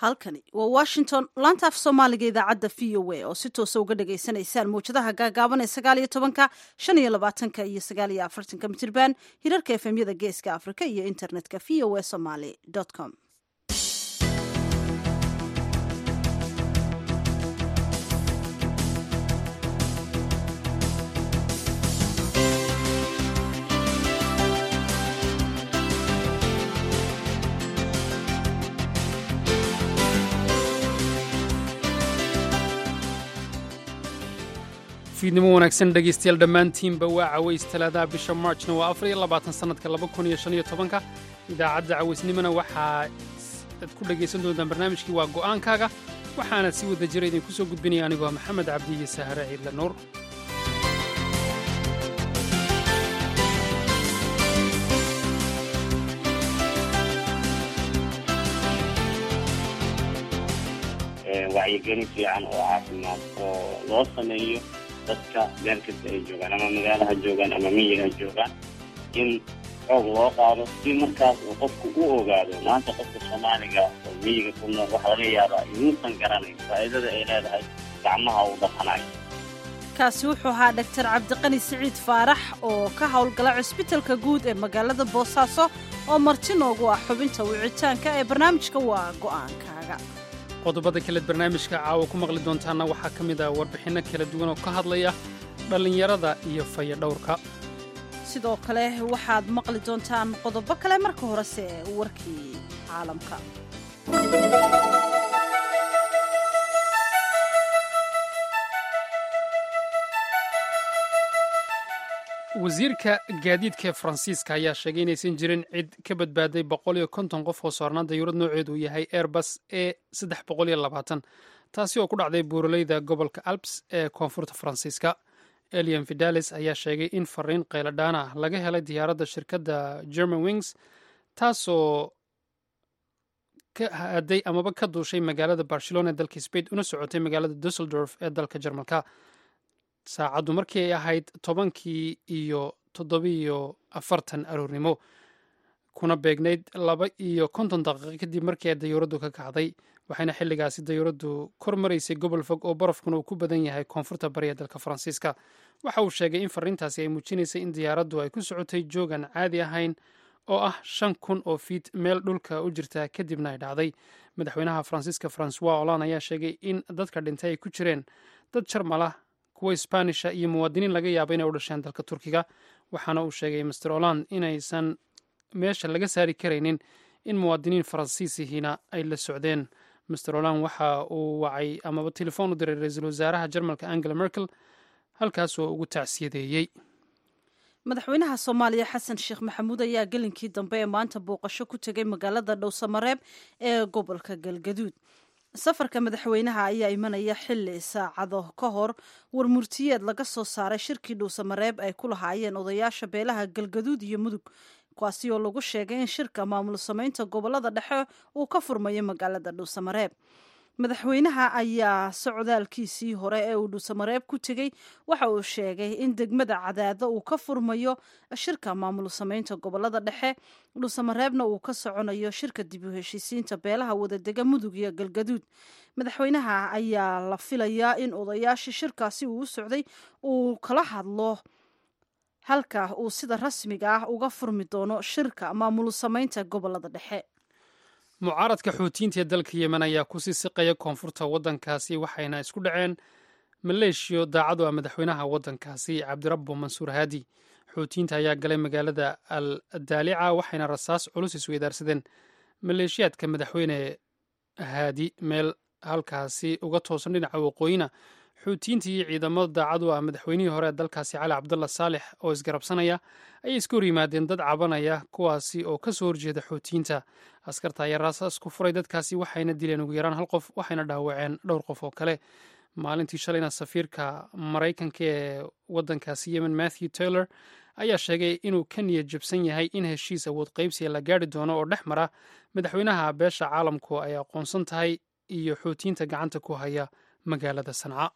halkani waa washington laanta af soomaaliga idaacadda v o a oo si toosa uga dhagaysanaysaan mawjadaha gaagaaban ee sagaal iyo tobanka shan iyo labaatanka iyo sagaal iyo afartanka mitirban hirarka efemyada geeska afrika iyo internetka v o a somaly com fiidnimo wanaagsan dhegaystayaal dhammaantiinba waa caways talaadaha bisha maarjna waa afar iyo labaatan sannadka laba kun iyo shan iyo tobanka idaacadda cawaysnimona waxaa ad ku dhegaysan doontaan barnaamijkii waa go'aankaaga waxaana si wada jira idinku soo gudbinaya anigoo maxamed cabdi iyo sahare ciidle nuur wacyigelin fiican oo caafimaad oo loo sameeyo dadka meel kasta ay joogaan ama magaalaha joogaan ama miyiga joogaan in xoog loo qaado si markaas uu qofku u ogaado maanta qofka soomaaliga oo miyiga ku nool waxaa laga yaabaa inuusan garanayn faa'iidada ay leedahay gacmaha uu dhaqanayo kaasi wuxuu ahaa dhaktar cabdiqani siciid faarax oo ka howlgala cusbitalka guud ee magaalada boosaaso oo marti noogu ah xubinta wicitaanka ee barnaamijka waa go'aankaaga qodobada kaleed barnaamijka caawa ku maqli doontaana waxaa ka mid ah warbixinno kala duwan oo ka hadlaya dhallinyarada iyo fayadhowrka sidoo kale waxaad maqli doontaan qodobo kale marka horese warkii caalamka wasiirka gaadiidka ee faransiiska ayaa sheegay inaysan jirin cid ka badbaaday boqol iyo konton qof oo saarnaan dayuurad nooceedu uu yahay airbus e saddex boqol iyo labaatan taasi oo ku dhacday buuraleyda gobolka alps ee koonfurta faransiiska elian vidales ayaa sheegay in fariin qayladhaana ah laga helay diyaaradda shirkadda german wings taasoo ka haaday amaba ka duushay magaalada barcelona ee dalka spain una socotay magaalada dusseldorf ee dalka jarmalka saacaddu markii ay ahayd tobankii iyo toddobiiyo afartan aroornimo kuna beegnayd laba iyo konton daqiiqo kadib markii ay dayuuraddu ka kacday waxayna xilligaasi dayuuraddu kor maraysay gobol fog oo barafkuna uu ku badan yahay koonfurta bari ee dalka faransiiska waxa uu sheegay in fariintaasi ay muujinaysay in diyaaraddu ay ku socotay joogan caadi ahayn oo ah shan kun oo fiit meel dhulka u jirta kadibna ay dhacday madaxweynaha faransiiska francois olan ayaa sheegay in dadka dhintay ay ku jireen dad jarmalah kuwa isbaanisha iyo muwaadiniin laga yaaba inay u dhasheen dalka turkiga waxaana uu sheegay master olan inaysan meesha laga saari karaynin in muwaadiniin faransiisihiina ay la socdeen master olan waxa uu wacay amaba telefoon u diray ra-iisul wasaaraha jarmalka angela merkel halkaasoo ugu tacsiyadeeyey madaxweynaha soomaaliya xasan sheekh maxamuud ayaa gelinkii dambe ee maanta booqasho ku tegay magaalada dhowsamareeb ee gobolka galgaduud safarka madaxweynaha ayaa imanaya xili saacado ka hor warmurtiyeed laga soo saaray shirkii dhuusamareeb ay ku lahaayeen odayaasha beelaha galgaduud iyo mudug kuwaasi oo lagu sheegay in shirka maamul samaynta gobolada dhexe uu ka furmayo magaalada dhuusamareeb madaxweynaha ayaa socdaalkiisii hore ee uu dhuusamareeb ku tegey waxa uu sheegay in degmada cadaado uu ka furmayo shirka maamul samaynta gobolada dhexe dhuusamareebna uu ka soconayo shirka dib u heshiisiinta beelaha wadadega mudug iyo galgaduud madaxweynaha ayaa la filayaa in odayaashii shirkaasi uu u socday uu kala hadlo halka uu sida rasmiga ah uga furmi doono shirka maamul samaynta gobolada dhexe mucaaradka xuutiyiinta ee dalka yemen ayaa kusii siqaya koonfurta waddankaasi waxayna isku dhaceen maleeshiyo daacadu ah madaxweynaha waddankaasi cabdirabbo mansuur haadi xuutiyiinta ayaa galay magaalada al daalica waxayna rasaas culus isweydaarsadeen maleeshiyaadka madaxweyne haadi meel halkaasi uga toosan dhinaca waqooyina xuutiyiinta iyo ciidamada daacadu ah madaxweynihii hore ee dalkaasi cali cabdalla saalex oo isgarabsanaya ayay iska hor yimaadeen dad cabanaya kuwaasi oo ka soo horjeeda xuutiyiinta askarta ayaa raasaas ku furay dadkaasi waxayna dileen ugu yaraan hal qof waxayna dhaawaceen dhowr qof oo kale maalintii shalayna safiirka maraykanka ee waddankaasi yemen matthew taylor ayaa sheegay inuu ka niyad jabsan yahay in heshiis awood qaybsiga la gaari doono oo dhex mara madaxweynaha beesha caalamku ay aqoonsan tahay iyo xuutiyiinta gacanta ku haya magaalada sanca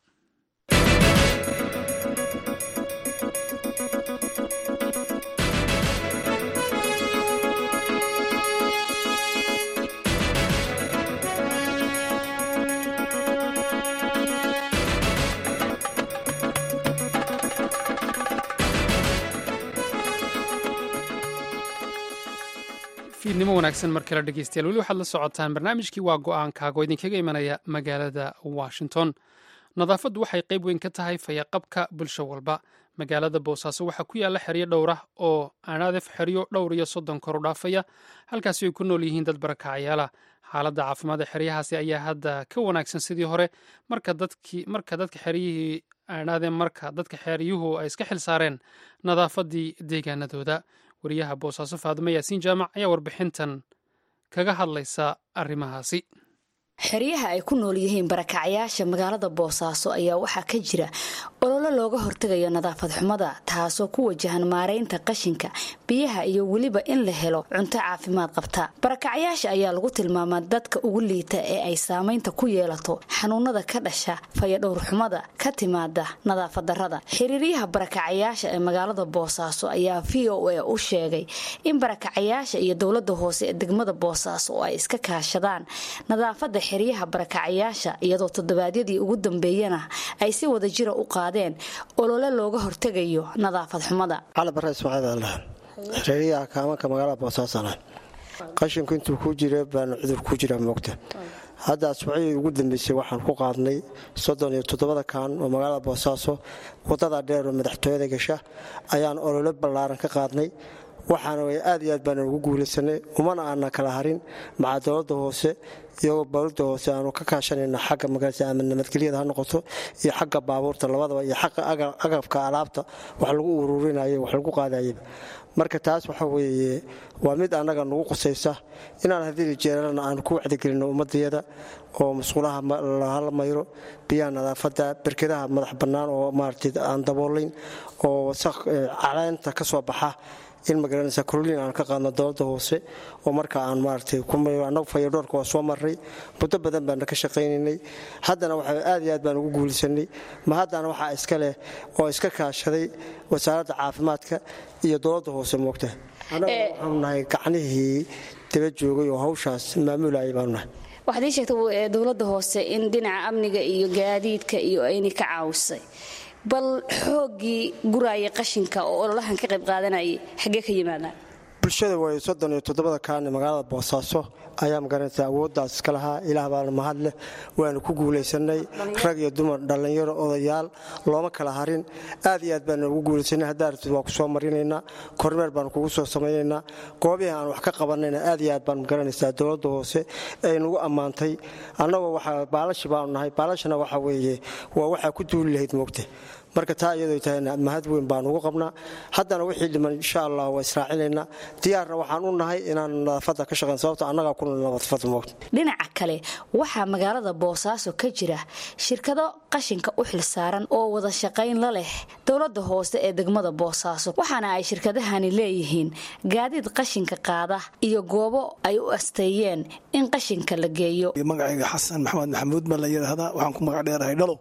fiidnimo wanaagsan mar kale dhegeystayaal weli waxaad la socotaan barnaamijkii waa go-aankaaga oo idinkaga imanaya magaalada washington nadaafaddu waxay qayb weyn ka tahay fayaqabka bulsho walba magaalada boosaaso waxaa ku yaalla xeryo dhowr ah oo aanadef xeryo dhowr iyo soddon kor u dhaafaya halkaasi ay ku nool yihiin dad barakacayaala xaaladda caafimaad ee xeryahaasi ayaa hadda ka wanaagsan sidii hore marka dadka xeryihii aanadeen marka dadka xeryuhu ay iska xil saareen nadaafaddii deegaanadooda wariyaha boosaaso faadimo yaasiin jaamac ayaa warbixintan kaga hadlaysa arrimahaasi xeryaha ay ku nool yihiin barakacayaasha magaalada boosaaso ayaa waxaa ka jira ololo looga hortegayo nadaafad xumada taasoo ku wajahan maaraynta qashinka biyaha iyo weliba in la helo cunto caafimaad qabta barakacayaasha ayaa lagu tilmaamaa dadka ugu liita ee ay saamaynta ku yeelato xanuunada ka dhasha fayadhowrxumada ka timaada nadaafad darada xiriiryaha barakacayaasha ee magaalada boosaaso ayaa v o a u sheegay in barakacayaasha iyo dowlada hoose ee degmada boosaaso oo ay iska kaashadaan nadaafada xeryaha barakacayaasha iyadoo toddobaadyadii ugu dambeeyana ay si wada jira u qaadeen olole looga hortegayo nadaafad xumada cali bare ismaaciil aldhahan xeryaha kaamanka magaalada boosaasana qashinku intuu ku jira baana cudur ku jira moogta hadda asbuuciyii ugu dambeysay waxaan ku qaadnay soddon iyo toddobada kaan oo magaalada boosaaso wadada dheer oo madaxtooyada gasha ayaan olole ballaaran ka qaadnay waxaana way aad iyo aad baana ugu guulaysanay umana aana kala harin maca dowladda hoose iyagoo dowladda hoose aanu ka kaashanayna xagga magaasa ama nabadgelyada ha noqoto iyo xagga baabuurta labadaba iyo xagga agabka alaabta wax lagu ururinay wax lagu qaadayaba marka taas waxa weeye waa mid annaga nagu qusaysa inaan hadii jeeralana aanu ku wacdigelinno ummadayada oo masquulaha lahala mayro biyaha nadaafadda berkedaha madax bannaan oo maaragtay aan daboolayn oo wasaq caleenta ka soo baxa in magaranaysa koroliin aan ka qaadno dowladda hoose oo marka aan maaragtay annagu fayadhoorka waa soo marray muddo badan baana ka shaqaynaynay haddana waxa aad iyo aad baan ugu guulaysanay ma haddana waxaa iska leh oo iska kaashaday wasaaradda caafimaadka iyo dowladda hoose moogta annaga waxaanu nahay gacnihii daba joogay oo hawshaas maamulayay baanu nahay waxaad ii sheegtay dowladda hoose in dhinaca amniga iyo gaadiidka iyo ayna ka caawisay bal xooggii guraaya qashinka oo ololahan ka qayb qaadanayay xaggee ka yimaadaan bulshada way soddon iyo toddobada kaane magaalada boosaaso ayaa magaranaysa awooddaas iska lahaa ilaah baana mahad leh waanu ku guulaysanay rag iyo dumar dhallinyaro odayaal looma kala harin aad iyo aad baana ugu guulaysanay haddaa rabtid waa ku soo marinaynaa kormeer baanu kugu soo samaynaynaa goobihii aan wax ka qabanayna aad iyo aad baan magaranaysaa dowladda hoose ay nagu ammaantay annagoo waxa baalashi baanu nahay baalashana waxa weeye waa waxaa ku duuli lahayd moogta marka taa iyadoo tahayna mahad weyn baan ugu qabnaa haddana wixii dhiman insha allah waa israacinaynaa diyaarna waxaan u nahay inaan nadaafadda ka shaqayn sababto annagaa ku nadaafad moogta dhinaca kale waxaa magaalada boosaaso ka jira shirkado qashinka u xilsaaran oo wada shaqayn la leh dowladda hoose ee degmada boosaaso waxaana ay shirkadahani leeyihiin gaadiid qashinka qaada iyo goobo ay u asteeyeen in qashinka la geeyo magacayga xasan maxamed maxamuud baa la yidhaahdaa waxaan ku magac dheerahay dhalo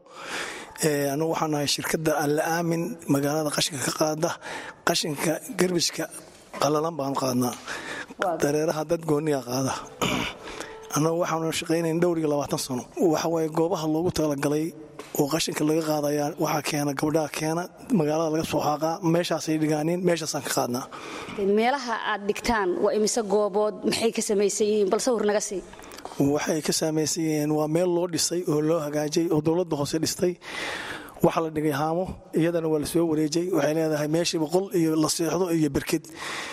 anugu waxaan nahay shirkadda alla aamin magaalada qashinka ka qaada qashinka garbishka qalalan baanu qaadnaa dareeraha dad gooniya qaada annagu waxaanu shaqaynayn dhowr iyo labaatan sano waxawaaye goobaha loogu talagalay oo qashinka laga qaadayaa waxaa keena gabdhaha keena magaalada laga soo xaaqaa meeshaasay dhigaaniin meeshaasaan ka qaadnaa meelaha aad dhigtaan waa imise goobood maxay ka samaysan yihiin bal sawir naga sii waxay ka saamaysan yihiin waa meel loo dhisay oo loo hagaajay oo dowladda hoose dhistay waxaa la dhigay haamo iyadana waa la soo wareejay waxay leedahay meeshii boqol iyo la seexdo iyo berked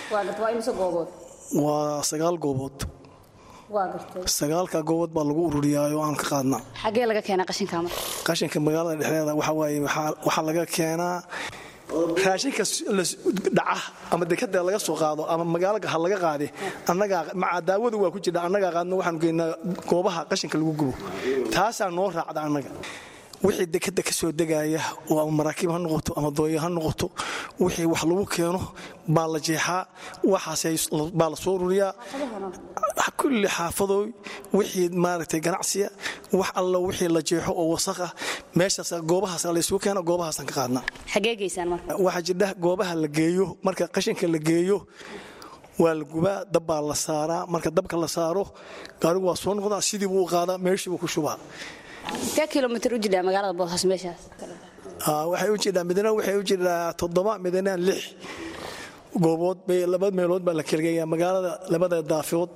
waa sagaal goobood sagaalka goobood baa lagu ururiyaa oo aan ka qaadnaa xagee laga keenaa qashinka marka qashinka magaalada dhexdeeda waxa waaye waxaa laga keenaa raashinka dhaca ama dekada laga soo qaado ama magaaloga ha laga qaade annagaa maca daawadu waa ku jirta annagaa qaadno waxaanu geynaa goobaha qashinka lagu gubo taasaa noo raacda annaga wixii dekada ka soo degaya oo ama maraakiib ha noqoto ama dooyo ha noqoto wixii wax lagu keeno baa la jeexaa waxaasbaa la soo ururiyaa kulli xaafadooy wixii maaragtay ganacsiya wax alla wixii la jeexo oo wasaq ah meeshaas goobahaas laysugu keena goobahaasaan ka qaadnaa xagee geysaan marka waxaa jirdha goobaha la geeyo marka qashinka la geeyo waa la gubaa dabbaa la saaraa marka dabka la saaro gaarigu waa soo noqdaa sidii buu u qaadaa meeshii buu ku shubaa intee kilomitr u jidhaa magaalada boosas meeshaas waxay u jidhaa midna waxay u jidhaa toddoba midna lix goobood laba meelood baa la kalageeyaa magaalada labada daafood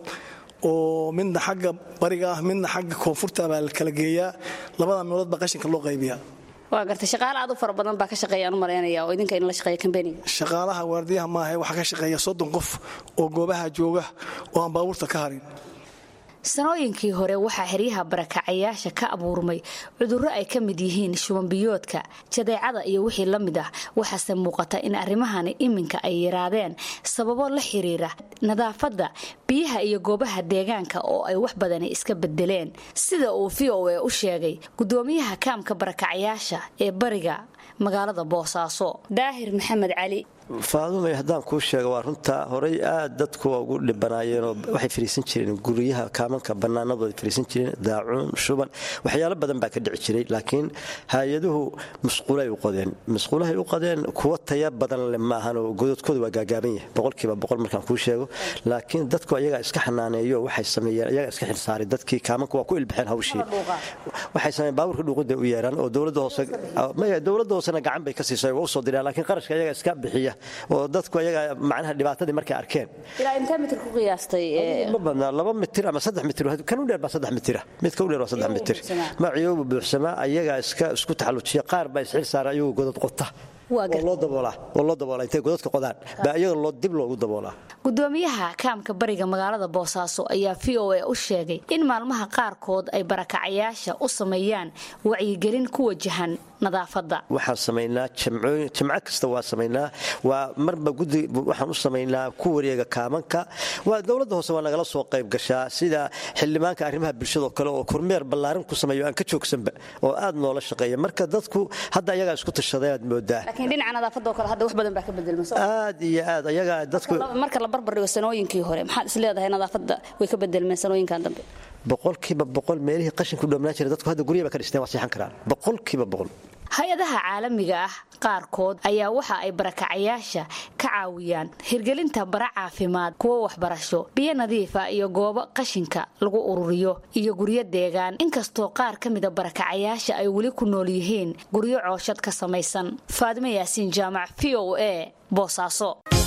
oo midna xagga bariga ah midna xagga koonfurta baa la kala geeyaa labada meelood baa qashinka loo qaybiyaa waa gartay shaqaale aad u fara badan baa ka shaqeeyaan u malaynaya oo idinka in la shaqeeya kambaniga shaqaalaha waardiyaha maaha waxaa ka shaqeeya soddon qof oo goobaha jooga oo aan baabuurta ka harin sanooyinkii hore waxaa xeryaha barakacayaasha ka abuurmay cudurro ay ka mid yihiin shubanbiyoodka jadeecada iyo wixii la mid ah waxaase muuqata in arrimahani iminka ay yaraadeen sababo la xiriira nadaafadda biyaha iyo goobaha deegaanka oo ay wax badani iska bedeleen sida uu v o e u sheegay gudoomiyaha kaamka barakacayaasha ee bariga magaalada boosaaso daahir maxamed cali faadumay haddaan kuu sheega waa runtaa horay aad dadku ugu dhibanaayeenoo waxay fariisan jireen guryaha kaamanka bannaanadooda fariisan jireen daacuun shuban waxyaalo badan baa ka dhici jiray laakiin hay-aduhu musquulay u qodeen musquulahay u qodeen kuwa taya badan le maahanoo gododkooda waa gaagaaban yahay boqolkiiba boqol markaan kuu sheego laakiin dadku ayagaa iska xanaaneeyo waxay sameeyeen ayagaa iska xilsaaray dadkii kaamanka waa ku ilbaxeen hawshii waxay sameeyeen baabuurka dhuuqida u yeeraan oo dowladda hoose dowladda hoosena gacan bay ka siisay waa usoo diraan laakiin qarashka ayagaa iska bixiya oo dadku ayaga macnaha dhibaatadii markay arkeen ilaa intee mitir ku qiyaastay ma badnaa laba mitir ama saddex mitir kan u dheer baa saddex mitira midka u dheer waa saddex mitir maciyoobu buuxsamaa ayagaa iska isku taxallujiya qaar baa isxil saara ayagu godad qota oo loo daboolaa oo loo daboolaa intay godadka qodaan baa iyaga loo dib loogu daboolaa gudoomiyaha kaamka bariga magaalada boosaaso ayaa v o e u sheegay in maalmaha qaarkood ay barakacayaasha u sameeyaan wacyigelin ku wajahan nadaafadda waxaan samaynaa jamcooyin jamco kasta waa samaynaa waa marba gudi waxaan u samaynaa ku wareega kaamanka waa dowladda hoose waa nagala soo qayb gashaa sida xildhibaanka arrimaha bulshada oo kale oo kormeer ballaarin ku sameeyo aan ka joogsanba oo aad noola shaqeeya marka dadku hadda ayagaa isku tashaday aad moodaa laakiin dhinaca nadaafadoo kale hadda wax badan baa ka bedelma aad iyo aad ayagaa dadku marka la barbardhigo sanooyinkii hore maxaad is leedahay nadaafadda way ka bedelmeen sanooyinkan dambe boqolkiiba boqol meelihii qashinku dhoomnaan jira dadku hadda guryaha ba ka dhisteen waa seexan karaan boqolkiiba boqol hay-adaha caalamiga ah qaarkood ayaa waxa ay barakacayaasha ka caawiyaan hirgelinta bara caafimaad kuwo waxbarasho biyo nadiifa iyo goobo qashinka lagu ururiyo iyo guryo deegaan inkastoo qaar ka mida barakacayaasha ay weli ku nool yihiin guryo cooshad ka samaysan faadimo yaasiin jaamac v o a boosaaso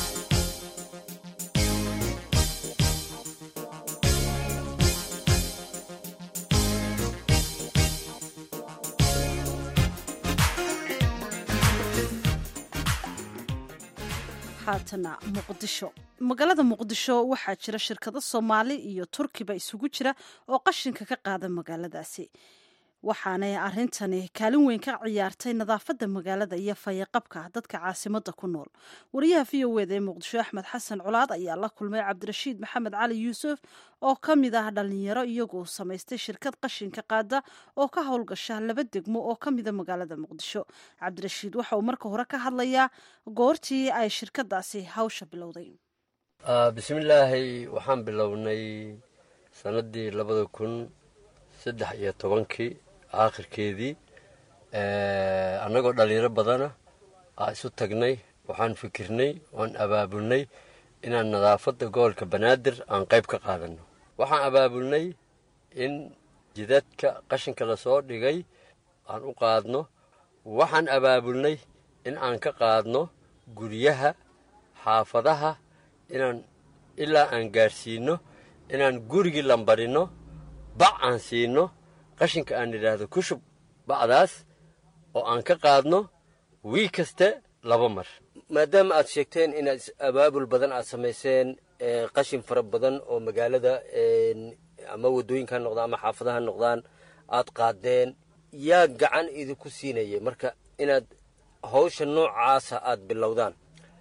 haatana muqdisho magaalada muqdisho waxaa jira shirkado soomaali iyo turkiba isugu jira oo qashinka ka qaada magaaladaasi waxaanay arintani kaalin weyn ka ciyaartay nadaafadda magaalada iyo fayaqabka dadka caasimada ku nool wariyaha v o eda ee muqdisho axmed xasan colaad ayaa la kulmay cabdirashiid maxamed cali yuusuf oo ka mid ah dhalinyaro iyagoo samaystay shirkad qashinka qaada oo ka howlgasha laba degmo oo ka mida magaalada muqdisho cabdirashiid waxa uu marka hore ka hadlayaa goortii ay shirkadaasi hawsha bilowday bismillaahi waxaan bilownay sanadii labada kun saddex iyo tobankii aakhirkeedii annagoo dhallinyaro badana aa isu tagnay waxaan fikirnay oan abaabulnay inaan nadaafadda gobolka banaadir aan qayb ka qaadanno waxaan abaabulnay in jidadka qashinka lasoo dhigay aan u qaadno waxaan abaabulnay in aan ka qaadno guryaha xaafadaha inaan ilaa aan gaadhsiinno inaan gurigii lambarinno bac aan siinno qashinka aan idhaahdo ku shub bacdaas oo aan ka qaadno wii kaste laba mar maadaama aad sheegteen inaad abaabul badan aad samayseen qashin fara badan oo magaalada ama waddooyinka ha noqdaan ama xaafadaha noqdaan aad qaadeen yaa gacan idinku siinaya marka inaad hawsha noocaasa aad bilowdaan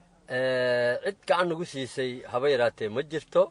cid gacan nagu siisay haba yaraatee ma jirto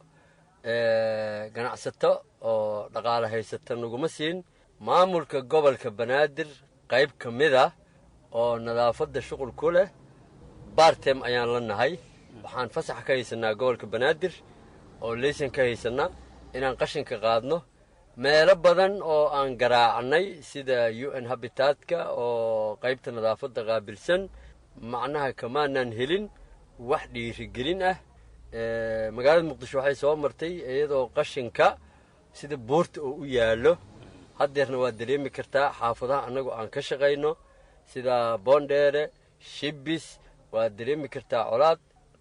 ganacsato oo dhaqaale haysata naguma siin maamulka gobolka banaadir qayb ka mid ah oo nadaafadda shuqul ku leh bartem ayaan la nahay waxaan fasax ka haysanaa gobolka banaadir oo leysan ka haysanaa inaan qashinka qaadno meelo badan oo aan garaacnay sida u n habitaadka oo qaybta nadaafadda qaabilsan macnaha kamaanaan helin wax dhiirigelin ah magaalada muqdisho waxay soo martay iyadoo qashinka sida buurta oo u yaallo haddeerna waad dareemi kartaa xaafadaha annagu aan ka shaqayno sida boondheere shibis waad dareemi kartaa colaad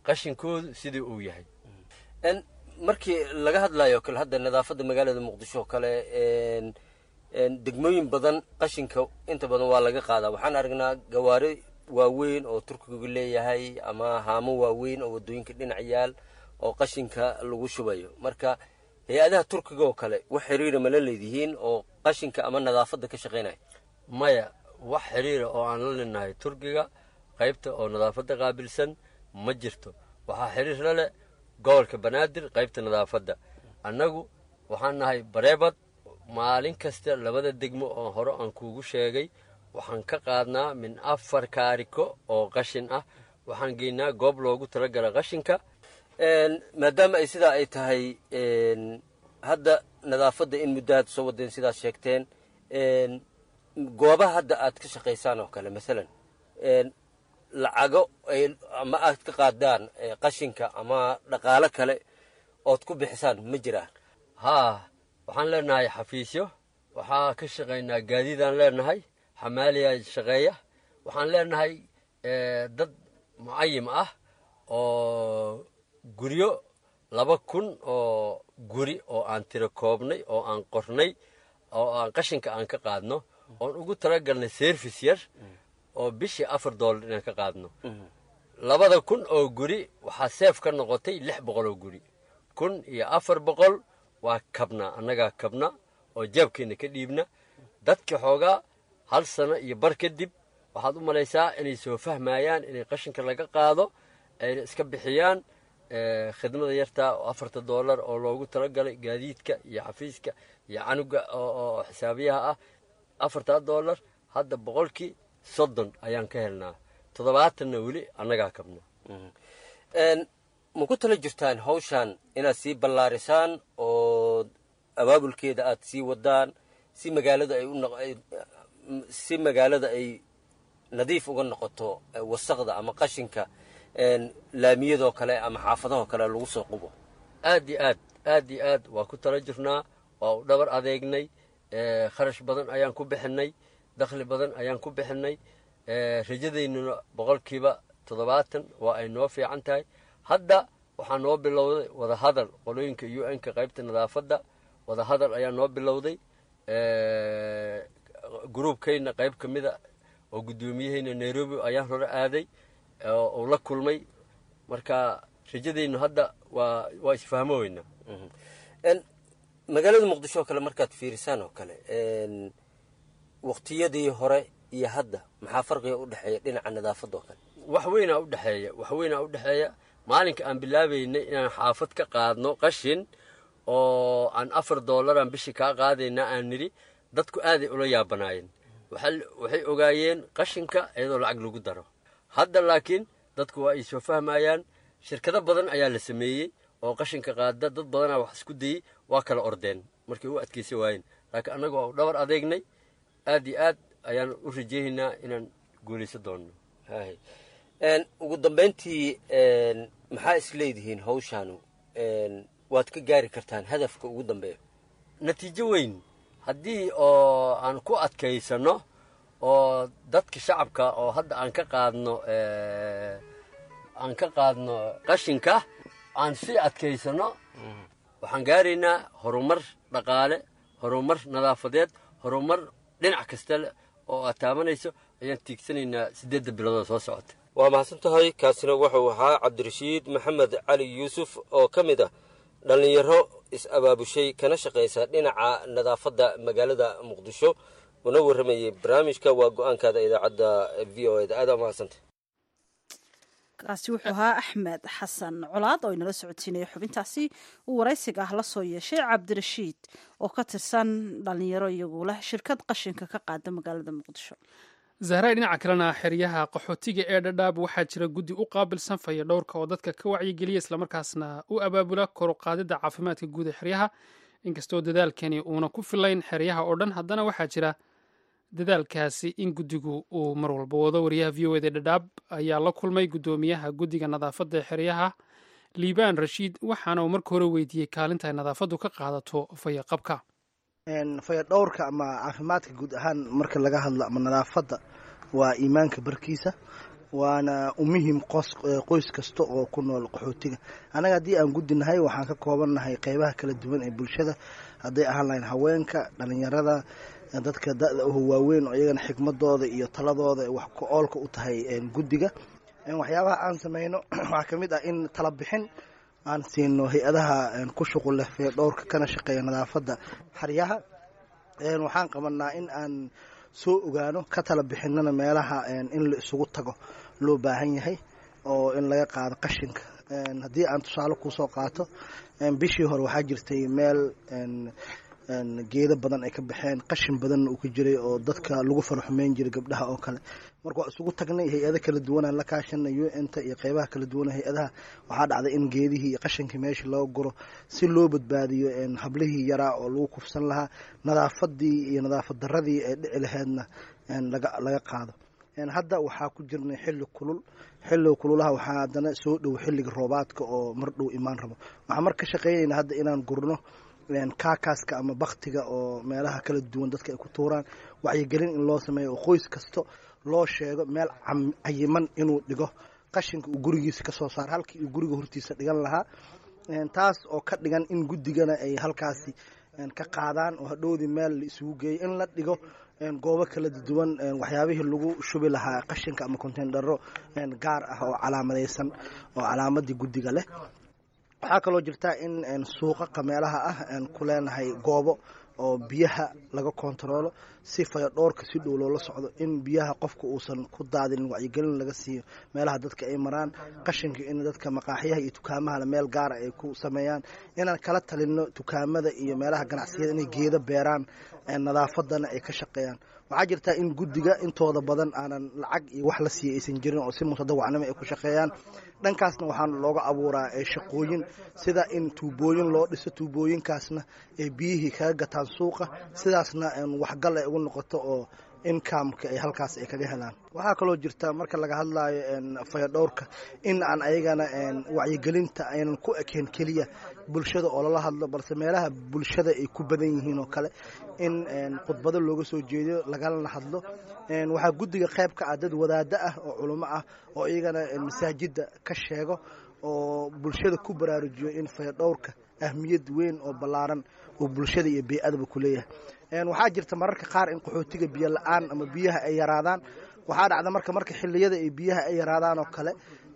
qashinkoodu sidii uu yahay markii laga hadlayo kale hadda nadaafadda magaalada muqdisho oo kale degmooyin badan qashinka inta badan waa laga qaadaa waxaan aragnaa gawaari waaweyn oo turkigu leeyahay ama haamo waaweyn oo wadooyinka dhinac yaal oo qashinka lagu shubayo marka hay-adaha turkiga oo kale wax xiriira mala leedihiin oo qashinka ama nadaafadda ka shaqaynaya maya wax xiriira oo aan la linahay turkiga qaybta oo nadaafadda qaabilsan ma jirto waxaa xiriir la leh gobolka banaadir qaybta nadaafadda annagu waxaan nahay bareebad maalin kasta labada degmo oo hore aan kuugu sheegay waxaan ka qaadnaa min afar kaariko oo qashin ah waxaan geynaa goob loogu talagala qashinka maadaama ay sidaa ay tahay hadda nadaafadda in muddo aad soo wadeen sidaad sheegteen goobaha hadda aad ka shaqaysaan oo kale masalan lacago ama aad ka qaadaan qashinka ama dhaqaalo kale ood ku bixisaan ma jiraan haa waxaan leenahay xafiisyo waxaa ka shaqaynaa gaadiidaan leenahay xamaaliyaa shaqeeya waxaan leenahay dad mucayim ah oo guryo laba kun oo guri oo aan tiro koobnay oo aan qornay oo aan qashinka aan ka qaadno oon ugu talagalnay service yar oo bishii afar doolar inaan ka qaadno labada kun oo guri waxaa seef ka noqotay lix boqol oo guri kun iyo afar boqol waa kabna annagaa kabna oo jaabkeenna ka dhiibna dadka xoogaa hal sano iyo bar kadib waxaad u malaysaa inay soo fahmayaan inay qashinka laga qaado ayna iska bixiyaan khidmada yartaa oo afarta doolar oo loogu talagalay gaadiidka iyo xafiiska iyo canuga oo xisaabiyaha ah afartaa doolar hadda boqolkii soddon ayaan ka helnaa toddobaatanna weli annagaa kabna ma ku tala jirtaan hawshan inaad sii ballaarisaan oo abaabulkeeda aad sii wadaan si magaalada ay si magaalada ay nadiif uga noqoto wasaqda ama qashinka laamiyadoo kale ama xaafadahoo kale lagu soo qubo aad iyo aad aad iyo aad waa ku tala jirnaa waa u dhabar adeegnay kharash badan ayaan ku bixinay dakhli badan ayaan ku bixinay rajadaynuna boqolkiiba toddobaatan waa ay noo fiican tahay hadda waxaa noo bilowday wadahadal qolooyinka u n ka qaybta nadaafadda wadahadal ayaa noo bilowday gruubkayna qayb ka mida oo guddoomiyahayna nairobi ayaan hore aaday uu la kulmay marka rajadaynu hadda waa waa isfahmo weynaa magaalada muqdisho oo kale markaad fiirisaan oo kale waqtiyadii hore iyo hadda maxaa farqiga u dhexeeya dhinaca nadaafadda oo kale wax weynaa u dhexeeya wax weynaa u dhexeeya maalinka aan bilaabaynay inaan xaafad ka qaadno qashin oo aan afar doolaraan bishii kaa qaadaynaa aan nidhi dadku aaday ula yaabanaayeen waxay ogaayeen qashinka iyadoo lacag lagu daro hadda laakiin dadku waa ay soo fahmayaan shirkado badan ayaa la sameeyey oo qashinka qaada dad badanaa wax isku dayey waa kala ordeen markay u adkaysa waayeen laakiin annaga waa u dhabar adeegnay aad iyo aad ayaan u rajeehaynaa inaan guulaysan doonno ugu dambayntii maxaa is leedihiin hawshaanu waad ka gaari kartaan hadafka ugu dambeeya natiijo weyn haddii oo aan ku adkaysanno oo dadka shacabka oo hadda aan ka qaadno aan ka qaadno qashinka aan sii adkaysanno waxaan gaaraynaa horumar dhaqaale horumar nadaafadeed horumar dhinac kasta oo aad taabanayso ayaan tiigsanaynaa siddeedda biloodoo soo socota waa mahadsan tahay kaasina wuxuu ahaa cabdirashiid maxamed cali yuusuf oo ka mid ah dhallinyaro is-abaabushay kana shaqaysa dhinaca nadaafadda magaalada muqdisho una warramayey barnaamijka waa go-aankaada idaacadda v o eda aada mahadsanta kaasi wuxuu ahaa axmed xasan colaad oo inala socodsiinaya xubintaasi uu waraysiga ah la soo yeeshay cabdirashiid oo ka tirsan dhallinyaro iyagu leh shirkad qashinka ka qaada magaalada muqdisho zahray dhinaca kalena xeryaha qaxootiga ee dhadhaab waxaa jira guddi u qaabilsan faya dhowrka oo dadka ka wacyigeliya islamarkaasna u abaabula koruqaadida caafimaadka guud ee xeryaha inkastoo dadaalkani uuna ku filayn xeryaha oo dhan haddana waxaa jira dadaalkaasi in guddigu uu mar walba wado wariyaha v o eda dhadhaab ayaa la kulmay guddoomiyaha guddiga nadaafadda ee xeryaha liibaan rashiid waxaana uu marka hore weydiiyey kaalinta ay nadaafaddu ka qaadato fayaqabka fayadhowrka ama caafimaadka guud ahaan marka laga hadlo ama nadaafadda waa iimaanka barkiisa waana u muhim qoys kasta oo ku nool qaxootiga annaga haddii aan gudinahay waxaan ka koobannahay qeybaha kala duwan ee bulshada hadday ahaan lahayn haweenka dhalinyarada dadka da-da uho waaweyn oo iyagana xikmadooda iyo taladooda wax ku-oolka u tahay guddiga waxyaabaha aan sameyno waxaa ka mid ah in tala bixin aan siino hay-adaha ku shuqul leh feedhowrka kana shaqeeya nadaafadda xaryaha waxaan qabanaa in aan soo ogaano ka tala bixinana meelaha in la isugu tago loo baahan yahay oo in laga qaado qashinka haddii aan tusaale kusoo qaato bishii hore waxaa jirtay meel geedo badan ay ka baxeen qashin badanna uu ka jiray oo dadka lagu faraxumeyn jiray gabdhaha oo kale marka waa isugu tagnay hay-ado kala duwanaan la kaashanay u n ta iyo qeybaha kala duwan hay-adaha waxaa dhacday in geedihii iyo qashinkii meesha loo guro si loo badbaadiyo hablihii yaraa oo lagu kufsan lahaa nadaafadii iyo nadaafad daradii ee dhici laheydna laga qaado hadda waxaa ku jirnay xilli kulul xilliga kululaha waxaa haddana soo dhow xilliga roobaadka oo mar dhow imaan rabo waxaan mar ka shaqeynayna hadda inaan gurno kaakaaska ama baktiga oo meelaha kala duwan dadka ay ku tuuraan wacyigelin in loo sameeyo oo qoys kasto loo sheego meel cayiman inuu dhigo qashinka uu gurigiisa kasoo saaro halkii uu guriga hortiisa dhigan lahaa taas oo ka dhigan in guddigana ay halkaasi ka qaadaan oo hadhowdii meel la isugu geeyo in la dhigo goobo kala duwan waxyaabihii lagu shubi lahaa qashinka ama konteindharo gaar ah oo calaamadaysan oo calaamadii guddiga leh waxaa kaloo jirta in suuqaqa meelaha ah ku leenahay goobo oo biyaha laga kontaroolo si fayadhoorka si dhow loola socdo in biyaha qofka uusan ku daadinin wacyigelin laga siiyo meelaha dadka ay maraan qashinka in dadka maqaaxyaha iyo tukaamahana meel gaara ay ku sameeyaan inaan kala talino tukaamada iyo meelaha ganacsiyada inay geedo beeraan nadaafadana ay ka shaqeeyaan waxaa jirtaa in guddiga intooda badan aanan lacag iyo wax la siiya aysan jirin oo si mutadawacnimo ay ku shaqeeyaan dhankaasna waxaan looga abuuraa shaqooyin sida in tuubooyin loo dhiso tuubooyinkaasna ay biyihii kaga gataan suuqa sidaasna waxgal ay ugu noqoto oo inkamka ay halkaas ay kaga helaan waxaa kaloo jirta marka laga hadlayo fayadhowrka in aan ayagana wacyigelinta aynan ku ekeen keliya bulshada oo lala hadlo balse meelaha bulshada ay ku badan yihiin oo kale in khudbado looga soo jeediyo lagalana hadlo waxaa guddiga qayb ka ah dad wadaado ah oo culimo ah oo iyagana masaajida ka sheego oo bulshada ku baraarujiyo in fayadhowrka ahmiyad weyn oo ballaaran oo bulshada iyo bey-adaba ku leeyahay waxaa jirta mararka qaar in qaxootiga biyo la-aan ama biyaha ay yaraadaan waxaa dhacda marka marka xiliyada ay biyaha ay yaraadaan oo kale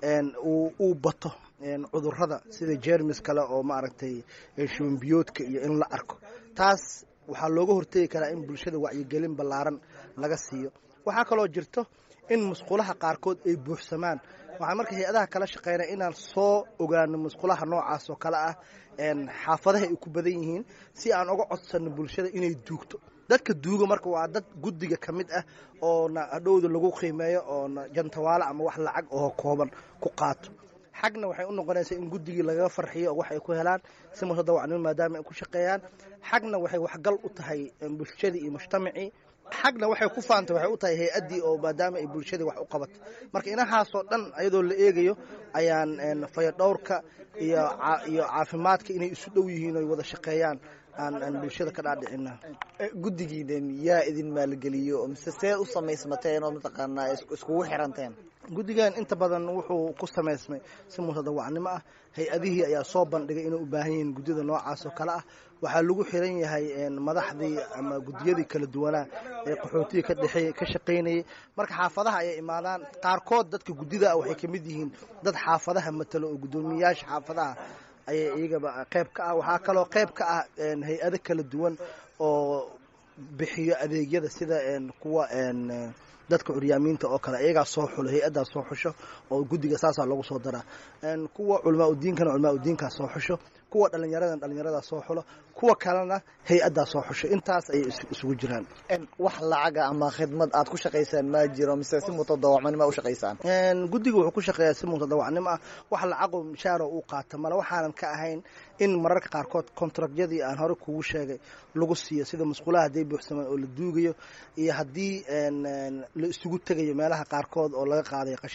uu bato cudurada sida jermis kale oo maaragtay shubanbiyoodka iyo in la arko taas waxaa looga hortegi karaa in bulshada wacyigelin ballaaran laga siiyo waxaa kaloo jirto in musqulaha qaarkood ay buuxsamaan waxaan marka hay-adaha kala shaqeynaya inaan soo ogaano musqulaha noocaas oo kale ah xaafadaha ay ku badan yihiin si aan uga codsano bulshada inay duugto dadka duuga marka waa dad guddiga ka mid ah oona hadhowda lagu qiimeeyo oona jantawaale ama wax lacag oo kooban ku qaato xagna waxay u noqonaysaa in guddigii lagaga farxiyo oo wax ay ku helaan si mutadawacnimo maadaama ay ku shaqeeyaan xagna waxay waxgal u tahay bulshadii iyo mujtamacii xagna waxay ku faantay waxay u tahay hay-addii oo maadaama ay bulshadii wax u qabatay marka inahaasoo dhan ayadoo la eegayo ayaan fayadhowrka iyo iyo caafimaadka inay isu dhow yihiin oy wada shaqeeyaan aan bulshada ka dhaadhicina guddigiidan yaa idin maalgeliyo mise see u samaysmateen oo mataqaanaa iskugu xiranteen guddigan inta badan wuxuu ku samaysmay si mutadawacnimo ah hay-adihii ayaa soo bandhigay inay u baahan yihiin guddida noocaas oo kale ah waxaa lagu xiran yahay madaxdii ama guddiyadii kala duwanaa ee qaxootiga ka dhexeey ka shaqaynayay marka xaafadaha ayay imaadaan qaarkood dadka guddida ah waxay ka mid yihiin dad xaafadaha matalo oo guddoomiyayaasha xaafadaha ayay iyagaba qayb ka ah waxaa kaloo qayb ka ah hay-ado kala duwan oo bixiyo adeegyada sida kuwa dadka curyaamiinta oo kale iyagaa soo xulo hay-addaa soo xusho oo guddiga saasaa lagu soo daraa kuwa culamaa udiinkana culamaa udiinkaa soo xusho kuwa dhallinyaradan dhallinyaradaa soo xulo kuwa kalena hay-addaa soo xusho intaas ayay isugu jiraan wax lacaga ama khidmad aad ku shaqaysaan ma jiro mise si mutadawacnimo u shaqaysaan guddiga wuxuu ku shaqeeyaa si mutadawacnimo ah wax lacaqo mishaaro uu qaata male waxaanan ka ahayn in mararka qaarkood kontrakyadii aan hore kugu sheegay lagu siiyo sida musqulaha hadday buuxsamaan oo la duugayo iyo haddii la isugu tegayo meelaha qaarkood oo laga qaadayo qashinka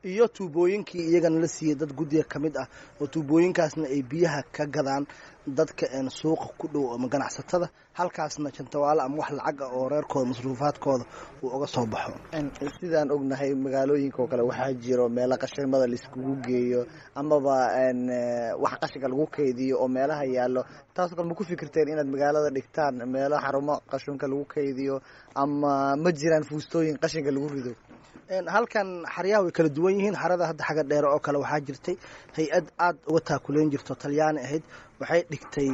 iyo tuubooyinkii iyagana la siiyey dad guddiga ka mid ah oo tuubooyinkaasna ay biyaha ka gadaan dadka suuqa ku dhow ama ganacsatada halkaasna jantawaale ama wax lacag ah oo reerkooda masruufaadkooda uu uga soo baxo sidaan ognahay magaalooyinka oo kale waxaa jiro meelo qashinmada laiskugu geeyo amaba wax qashinka lagu kaydiyo oo meelaha yaallo taasoo kale ma ku fikirteen inaad magaalada dhigtaan meelo xarumo qashinka lagu kaydiyo ama ma jiraan fuustooyin qashinka lagu rido halkan xaryaha way kala duwan yihiin xarada hadda xagga dheere oo kale waxaa jirtay hay-ad aada uga taakuleyn jirto talyaani ahayd waxay dhigtay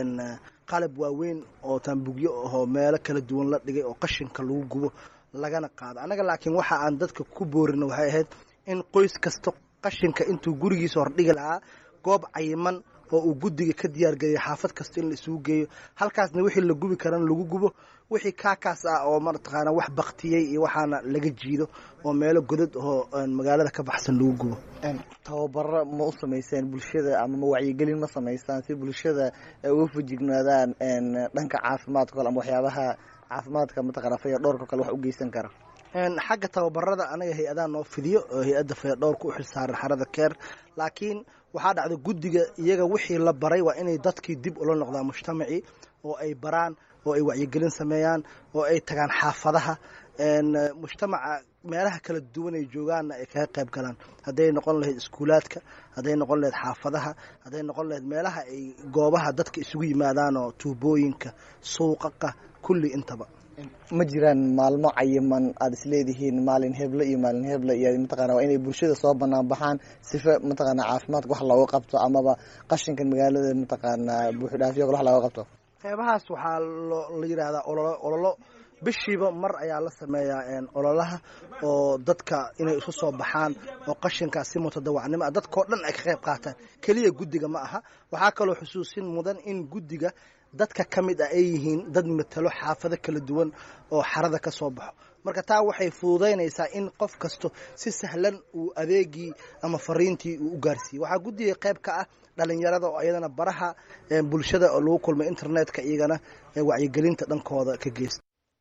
qalab waaweyn oo taambugyo ahoo meelo kala duwan la dhigay oo qashinka lagu gubo lagana qaado annaga laakiin waxa aan dadka ku boorino waxay ahayd in qoys kasta qashinka intuu gurigiisa hordhigi lahaa goob cayiman oo uu guddiga ka diyaargeliya xaafad kasta in la isugu geeyo halkaasna wixii la gubi karana lagu gubo wixii kaakaas ah oo mataqaana wax baktiyey iyo waxaana laga jiido oo meelo godad oo magaalada ka baxsan lagu gubo tababaro ma u samayseen bulshada ama ma wacyigelin ma samaysaan si bulshada ay uga fujignaadaan dhanka caafimaadka kale ama waxyaabaha caafimaadka mataqana faya dhowrka kale wax u geysan kara xagga tababarada anaga hay-adaha noo fidiyo oo hay-adda fayadhowrka u xilsaaran xarada keer laakiin waxaa dhacda guddiga iyaga wixii la baray waa inay dadkii dib ula noqdaan mujtamacii oo ay baraan oo ay wacyigelin sameeyaan oo ay tagaan xaafadaha mujtamaca meelaha kala duwan ay joogaanna ay kaga qayb galaan hadday noqon lahayd iskuulaadka hadday noqon lahayd xaafadaha hadday noqon lahayd meelaha ay goobaha dadka isugu yimaadaan oo tuubooyinka suuqaqa kulli intaba ma jiraan maalmo cayiman aada isleedihiin maalin heble iyo maalin heble iyo mataqana waa inay bulshada soo banaan baxaan sifa mataqana caafimaadka wax looga qabto amaba qashinkan magaalada mataqaana buuxidhaafyo kale wax looga qabto qeybahaas waxaa la yidhaahdaa ololo ololo bishiiba mar ayaa la sameeyaa ololaha oo dadka inay isu soo baxaan oo qashinkaas si mutadawacnimo ah dadkao dhan ay ka qayb qaataan keliya guddiga ma aha waxaa kaloo xusuusin mudan in guddiga dadka ka mid ah ay yihiin dad matalo xaafado kala duwan oo xarada ka soo baxo marka taa waxay fududaynaysaa in qof kasto si sahlan uu adeegii ama fariintii uu u gaarsiiyey waxaa guddiga qayb ka ah dhalinyarada oo iyadana baraha bulshada oo lagu kulmay internetka iyagana wacyigelinta dhankooda ka geysta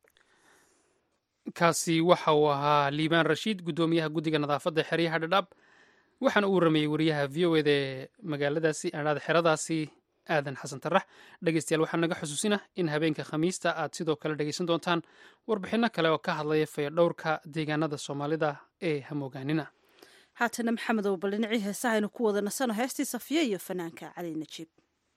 kaasi waxa uu ahaa liibaan rashiid guddoomiyaha guddiga nadaafadda xeryaha dhadhaab waxaana uu waramayey wariyaha v o eda ee magaaladaasi adhaada xeradaasi aadan xasan tarax dhegeystayaal waxaa naga xusuusina in habeenka khamiista aad sidoo kale dhegeysan doontaan warbixinno kale oo ka hadlaya fayadhowrka deegaanada soomaalida ee hamoogaanina haatana maxamed ow bal dhinacii heesahaynu ku wada nasano heestii safiya iyo fanaanka cali najiib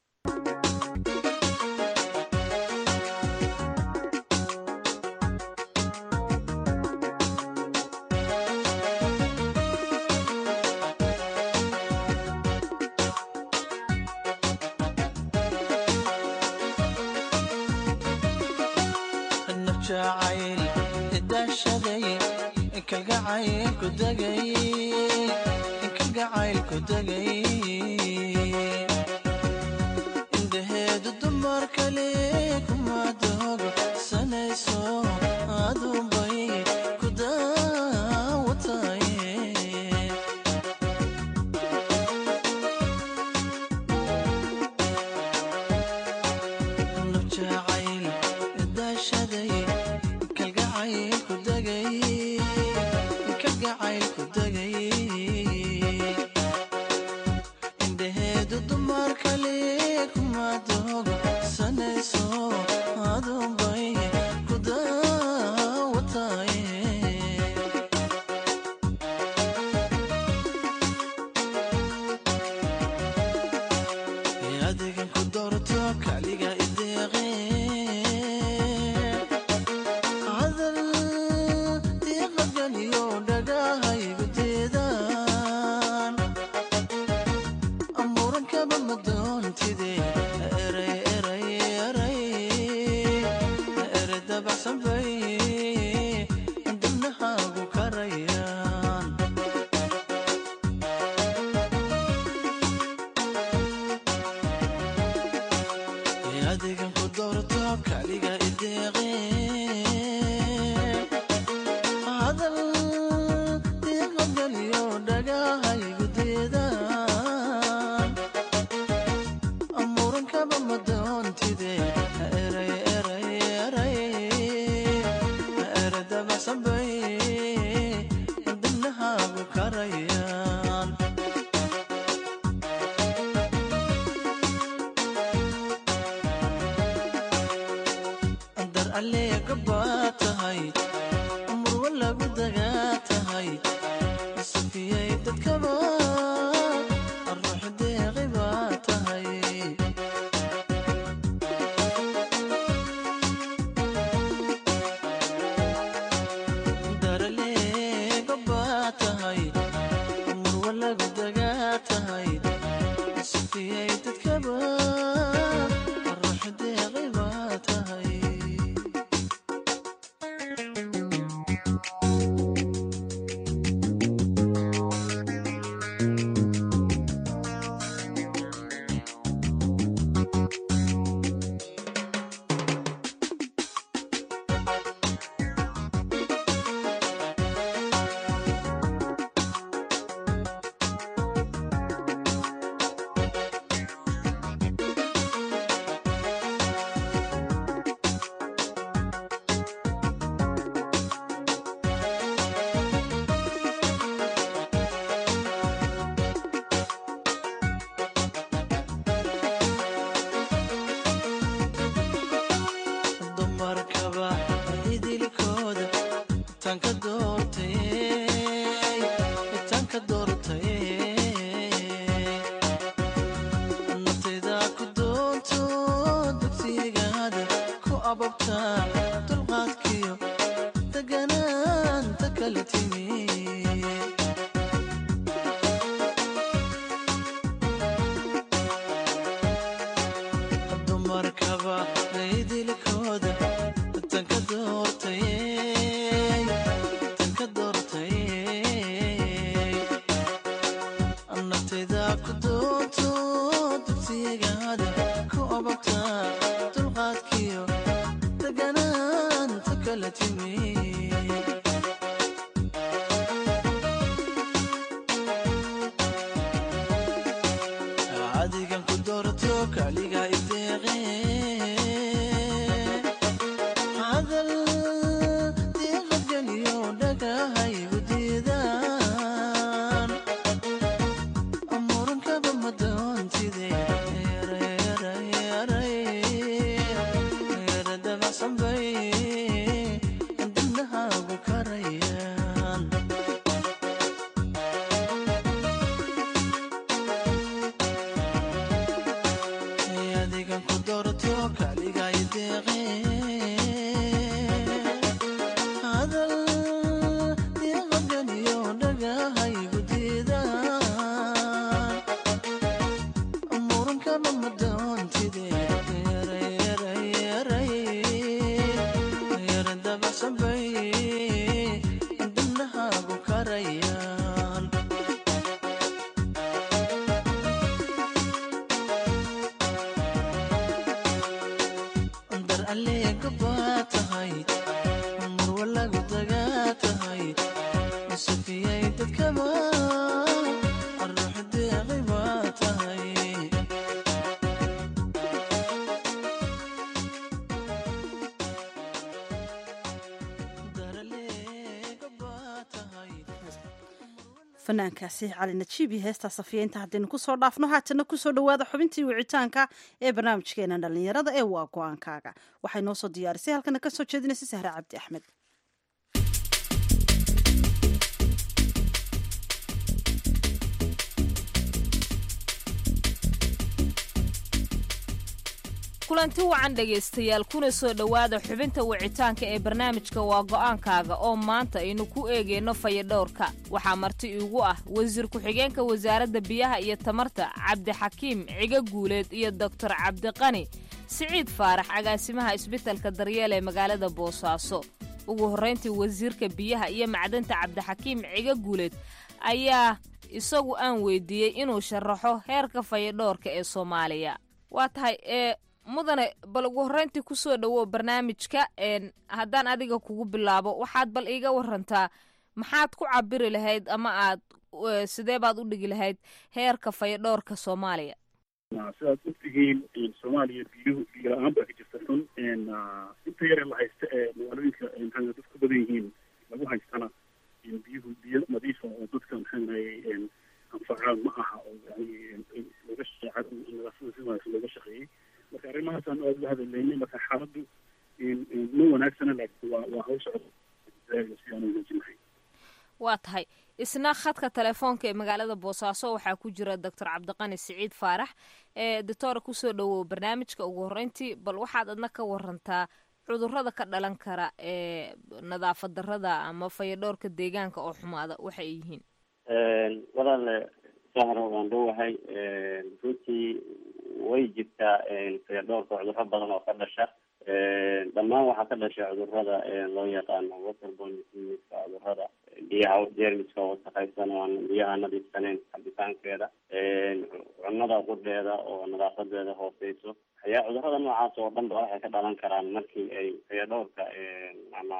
indhaheedu dumar kale kuma doogo sanayso aduunbay ku daawataye nabjacayl daashaday kalgacayl ku dagay kalgacayl ku dagay indhaheedu dumar kale kuma doogo sanayso aduunbay ku daawataye adigan ku doorto kaliga ideeqe hadal diiqadganiyo dhagahaygu deedaan amuurankaba ma doontide eray eray eray ere dabacsan bay dibnahaagu karayaan adigan ku doorto kaliga ideeqe hadal diiqadganiyo dhagahaygu deedaan amuurankaba ma doontide eray eray eray ere dabacsan bay dibnahaagu karaya dhagaa tahay safiyay dadkaba ruux deeqay baa tahay dumarkaba idilkooda tanka doortay tanka doortay naftayda ku doonto dugsigaada ku ababta dulqaadkiyo deganaanta kala timi dumarkaba idilkooda tanka doortay tanka doortay naftayda ku doonto dugsigaada ku ababta dulqaadkiyo deganaanta kala timi adigan ku doorto kaliga ideeqe hadal diiqadgeliyo dhagahaygu diidaan murunkaba ma doontide dabacsanbay dibnahaagu karayaan adigan ku doorto kaliga ideeqe hadal diiqadgeliyo dhagahaygu diidaan murunkana ma doontide yara dabacsanbay dibnahaagu karayaan dar alleega baa tahay murwa lagu dagaa tahay safiyay dadkaba ruux deeqay baa tahay fanaankaasi cali najiib iyo heestaa safiya inta haddaynu kusoo dhaafno haatana kusoo dhowaada xubintii wicitaanka ee barnaamijkeena dhallinyarada ee waa go-aankaaga waxay noo soo diyaarisay halkana ka soo jeedinaysa sahre cabdi axmed kulanti wacan dhegaystayaal kuna soo dhowaada xubinta wicitaanka ee barnaamijka waa go'aankaaga oo maanta aynu ku eegayno fayadhowrka waxaa marti iigu ah wasiir ku-xigeenka wasaaradda biyaha iyo tamarta cabdixakiim ciga guuleed iyo doktor cabdiqani siciid faarax agaasimaha isbitalka daryeel ee magaalada boosaaso ugu horrayntii wasiirka biyaha iyo macdanta cabdixakiim ciga guuleed ayaa isagu aan weydiiyey inuu sharaxo heerka fayadhowrka ee soomaaliya waa tahay ee mudane bal ugu horreyntii kusoo dhowow barnaamijka haddaan adiga kugu bilaabo waxaad bal iiga warantaa maxaad ku cabiri lahayd ama aad sidee baad u dhigi lahayd heerka fayadhowrka soomaaliya sidaad ogtihiin soomaaliya biyuhu biyo la-aan baa ka jirta xun inta yare la haysta ee magaalooyinka maxaa dad ku badan yihiin lagu haystana biyuhu biyo nadiifa oo dadka maxaanaye anfacaan ma aha oo yani looga shaqeeca nadaafada si wanaagsan looga shaqeeyey marka arrimahaasaan aada uga hadalaynay marka xaaladdu ma wanaagsana laakiin waa waa hawl socda si aan wanaajin lahayn waa tahay isna khadka telefoonka ee magaalada boosaaso waxaa ku jira doctor cabdiqani siciid faarax ee doctora kusoo dhowow barnaamijka ugu horreyntii bal waxaad adna ka warantaa cudurrada ka dhalan kara ee nadaafad darrada ama fayadhowrka deegaanka oo xumaada waxa ay yihiin walaale sahro waan dhowahay runtii way jirtaa fayadhowrka cudurro badan oo ka dhasha dhammaan waxaa ka dhasha cudurada loo yaqaano waterborne diseaseska cudurada biyaha jeermiska wasaqaysan oo aan biyaha nadiifsaneyn cabitaankeeda cunada qudheeda oo nadaafadeeda hooseyso ayaa cudurada noocaas oo dhan ba waxay ka dhalan karaan markii ay fayadhowrka ama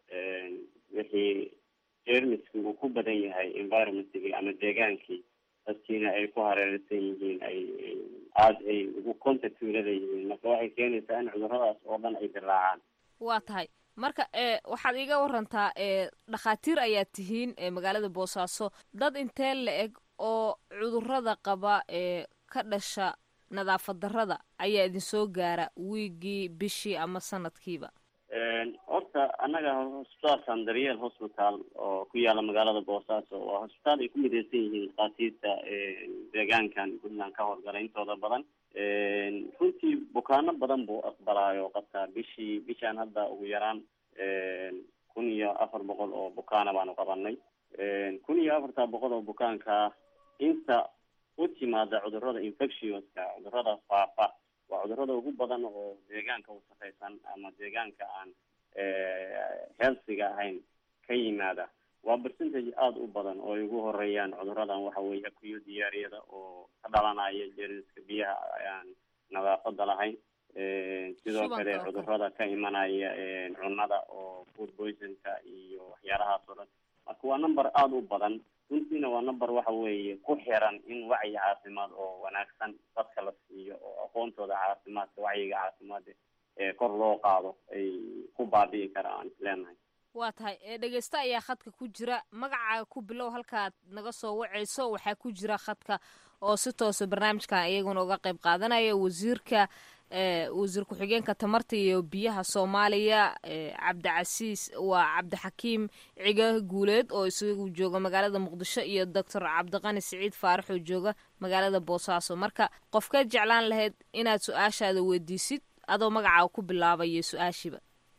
wixii jeermiski uu ku badan yahay environmentkii ama deegaankii dadkiina ay ku hareeraysan yihiin ay aada ay ugu contact ulada yihiin marka waxay keenaysaa in cuduradaas oo dhan ay dilaacaan waa tahay marka e waxaad iiga warantaa e dhakhaatiir ayaad tihiin e magaalada boosaaso dad intee la eg oo cudurada qaba ee ka dhasha nadaafad darrada ayaa idin soo gaara wiigii bishii ama sanadkiiba horta annaga hosbitaalkan daryeel hospital oo ku yaala magaalada boosaaso waa hosbitaal ay ku mideysan yihiin dhakhaatiirta deegaankan puntland ka howlgala intooda badan runtii bukaano badan buu aqbalaayo qabtaa bishii bishaan hadda ugu yaraan kun iyo afar boqol oo bukaana baanu qabanay kun iyo afarta boqol oo bukaanka inta u timaada cudurada infectionska cudurada faafa waa cudurada ugu badan oo deegaanka wasaqaysan ama deegaanka aan healthiga ahayn ka yimaada waa percentage aada u badan oo ay ugu horeeyaan cuduradan waxa weeye akuyo diyaariyada oo ka dhalanaya jeermiska biyaha aan nadaafada lahayn sidoo kale cudurada ka imanaya cunada oo food poisonka iyo waxyaalahaas oo dhan marka waa number aada u badan runtiina waa number waxa weeye ku xiran in wacyi caafimaad oo wanaagsan dadka la siiyo oo aqoontooda caafimaadka wacyiga caafimaad ee kor loo qaado ay ku baabi'i karaan isleenahay waa tahay ee dhegeysta ayaa khadka ku jira magacaaga ku bilow halkaad naga soo wacayso waxaa ku jira khadka oo si toosa barnaamijkan iyaguna uga qayb qaadanaya wasiirka wasiir ku-xigeenka tamarta iyo biyaha soomaaliya cabdicasiis waa cabdixakiim ciga guuleed oo isagu jooga magaalada muqdisho iyo doctor cabdiqani siciid faarax oo jooga magaalada boosaaso marka qofkeed jeclaan lahayd inaad su-aashaada weydiisid adoo magacaaga ku bilaabayo su-aashiiba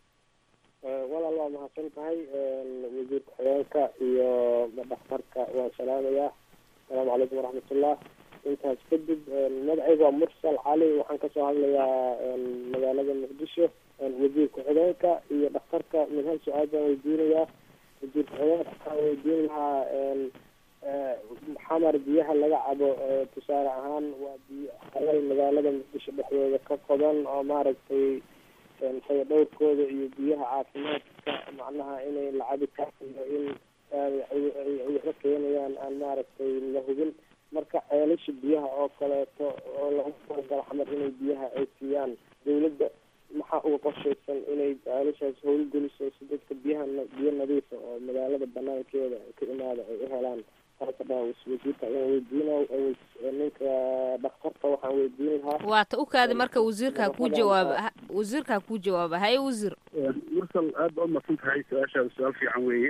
walaal waa mahadsan tahay wasiir ku-xigeenka iyo dhakhtarka waan salaamayaa asalaamu calaykum waraxmatullah intaas kadib magacayga waa mursal cali waxaan kasoo hadlayaa magaalada muqdisho wasiir ku-xigeenka iyo dhakhtarka mid hal su-aal baan weydiinayaa wasiir ku-xigeenka waxaan weydiin lahaa xamar biyaha laga cabo tusaale ahaan waa biyo halal magaalada muqdisho dhexdooda ka qodan oo maaragtay fayadhowrkooda iyo biyaha caafimaadka macnaha inay la cabi karayo in waxba keenayaan aan maaragtay la hubin marka ceelasha biyaha oo kaleeto oo lagu talagalo xamar inay biyaha ay siiyaan dawladda maxaa uga qorshaysan inay ceelashaas howlgeliso si dadka biyaha biyo nadiifa oo magaalada banaankeeda ka imaada ay u helaan wasiirka ayaan weydiina ninka dhakhtarka waxaan weydiin lahaa waata u kaadi marka wasiirkaa ku jawaaba wasiirkaa ku jawaaba haye wasiir mursal aad baa umadsan tahay su-aashaada su-aal fiican weeye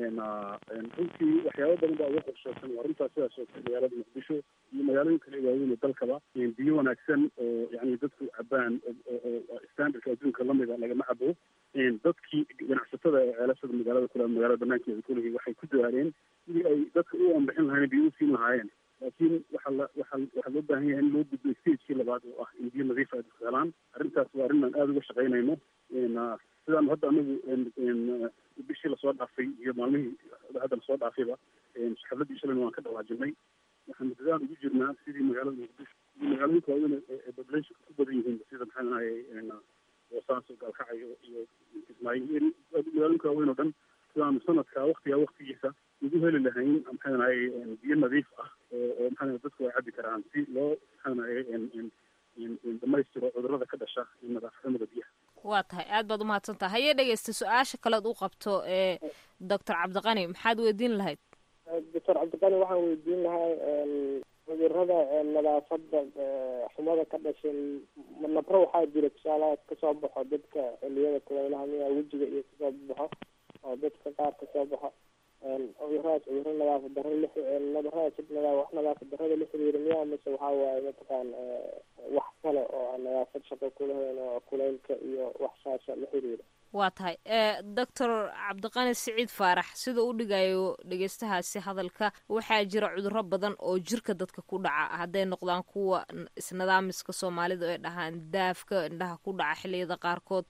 runtii waxyaaba badan baa uga qorshaysan waa runtaa sidaas oo kale magaalada muqdisho iyo magaalooyin kale waaweyn oo dalkaba biyo wanaagsan oo yani dadku cabaan oo standardka adduunka lamida lagama cabo dadkii ganacsatada ee ceelashada magaalada kule magaalada banaankeeda kulihii waxay ku dadaaleen sidii ay dadka u anbixin lahayen biyo usiin lahaayeen laakiin waxaa la waxaa waxaa loo baahan yahay in loo gudbo stagekii labaad oo ah in biyo nadiif ay dadku helaan arrintaas waa arrin aan aada uga shaqaynayno sidaan hadda anagu bishii lasoo dhaafay iyo maalmihii hadda lasoo dhaafayba xafladii shalayna waan ka dhawaajinay waxaan dadaan ugu jirnaa sidii magaalada muqdisho iyo magaalooyinka waaweyn ee populationka ku badan yihiin sida maxaa ahaye boosaaso gaalkacyo iyo kismaayo magaalooyinka waaweyn oo dhan sidaanu sanadka waktigaa waktigiisa ugu heli lahayn maxaa ahaye biyo nadiif ah oo oo maxaa dadku ay cabi karaan si loo maxaa ahaye dhamaystiro cudurada ka dhasha nadaafxumada biyaha waa tahay aad baad umahadsan tahay hayee dhegeysta su-aasha kalead u qabto ee doctor cabdiqani maxaad weydiin lahayd doctor cabdiqani waxaan weydiin lahaa cudurada nadaafada xumada ka dhashay nabro waxaa jira tusaalaha kasoo baxo dadka xiliyada kulaylaha miyaa wejiga iyo kasoo baxo oo dadka qaar kasoo baxo cuduradaas cuduro nadaafad daro la nadaradaas nadaa wax nadaafad darada la xiriira miyaa mise waxaa waaye mataqaan wax kale oo aan nadaafad shaqo kulahayn oo kuleylka iyo wax saasa la xiriira waa tahay doctor cabdiqani siciid faarax sida u dhigayo dhegeystahaasi hadalka waxaa jira cuduro badan oo jirka dadka ku dhaca hadday noqdaan kuwa isnidaamiska soomaalida ay dhahaan daafka indhaha ku dhaca xilliyada qaarkood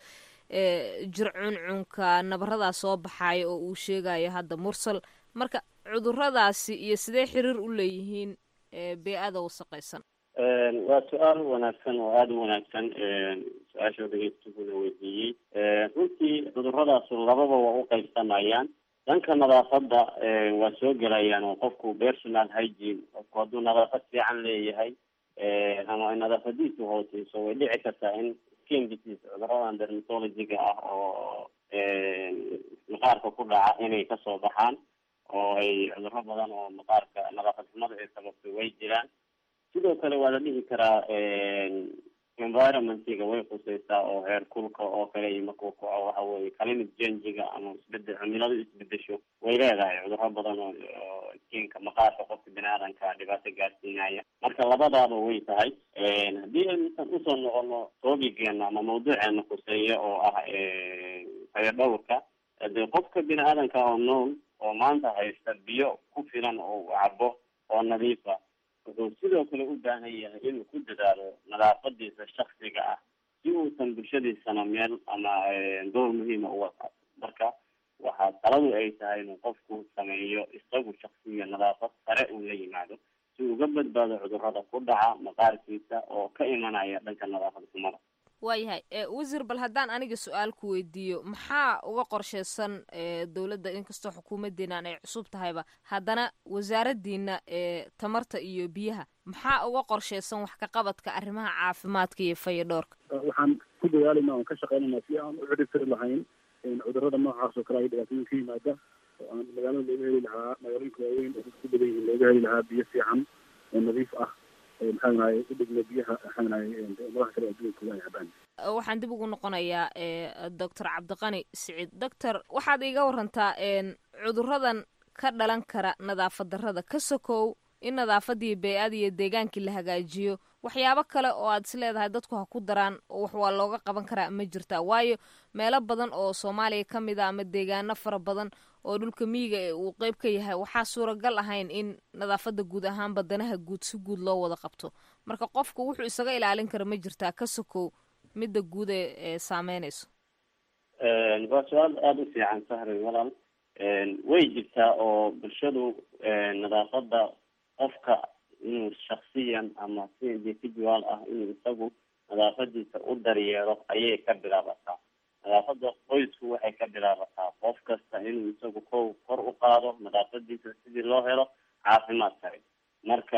jir cuncunka nabaradaas soo baxaaya oo uu sheegayo hadda mursal marka cuduradaasi iyo sidee xiriir u leeyihiin bee-ada wasaqaysan waa su-aal wanaagsan oo aada u wanaagsan su-aasha dhegeystuhuna weydiiyey runtii cuduradaas lababa waa u qaybsamayaan dhanka nadaafadda waa soo gelayaan oo qofku personal hygiene qofku hadduu nadaafad fiican leeyahay ama ay nadaafadiisu hooseyso way dhici kartaa in skin disease cuduradan dermatologiga ah oo maqaarka ku dhaca inay kasoo baxaan oo ay cuduro badan oo maqaarka nadaafad xumada ay sababto way jiraan sidoo kale waa la dhihi karaa environmentiga way khuseysaa oo heer kulka oo kale iyo markuu kaco waxa weye climate changiga ama isbedel cimiladu isbedesho way leedahay cuduro badan oo skinka maqaarka qofka bini aadanka dhibaato gaarsiinaya marka labadaaba way tahay haddii aynusan usoo noqono toobigeena ama mawduuceena khuseeya oo ah hayo dhowrka dee qofka bini aadanka oo nool oo maanta haysta biyo ku filan oo uu cabo oo nadiifa wuxuu sidoo kale u baahan yahay inuu ku dadaalo nadaafadiisa shaksiga ah si uusan bulshadiisana meel ama door muhiima uga qaato marka waxaa taladu ay tahay inuu qofku sameeyo isagu shaksiga nadaafad sare uu la yimaado si uga badbaado cudurada ku dhaca maqaarkiisa oo ka imanaya dhanka nadaafad xumada waayahay wasiir bal haddaan aniga su-aal ku weydiiyo maxaa uga qorsheysan dowladda inkastoo xukuumadeenan ay cusub tahayba haddana wasaaradiina tamarta iyo biyaha maxaa uga qorsheysan wax ka qabadka arrimaha caafimaadka iyo fayadhoorka waxaan ku dadaalayna oon ka shaqeynayna si aan u cirib tiri lahayn cudurada noocaas oo kale ay dhibaatooyin ka yimaada oo aan magaalada looga heli lahaa magaalooyinka waaweyn oo dadku badan yihiin looga heli lahaa biyo fiican oo nadiif ah maxaanahay u dhigna biyaha maxaanahay madaxa kale adduunkooda ay cabaan waxaan dib ugu noqonayaa doctor cabdiqani siciid doctor waxaad iiga warantaa cuduradan ka dhalan kara nadaafad darrada ka sokow in nadaafadii bey-ada iyo deegaankii la hagaajiyo waxyaabo kale oo aad is leedahay dadku ha ku daraan wax waa looga qaban karaa ma jirtaa waayo meelo badan oo soomaaliya ka mid a ama deegaano fara badan oo dhulka miyiga ee uu qeyb ka yahay waxaa suuragal ahayn in nadaafadda guud ahaan badanaha guud si guud loo wada qabto marka qofku wuxuu isaga ilaalin kara ma jirtaa ka sokow midda guud ee saameynayso waa su-aal aada u fiican sahray walaal way jirtaa oo bulshadu nadaafadda qofka inuu shaksiyan ama si individual ah inuu isagu nadaafadiisa u daryeelo ayay ka bilaabataa nadaafada qoysku waxay ka bilaabataa qof kasta inuu isagu kow kor u qaado nadaafadiisa sidii loo helo caafimaad sare marka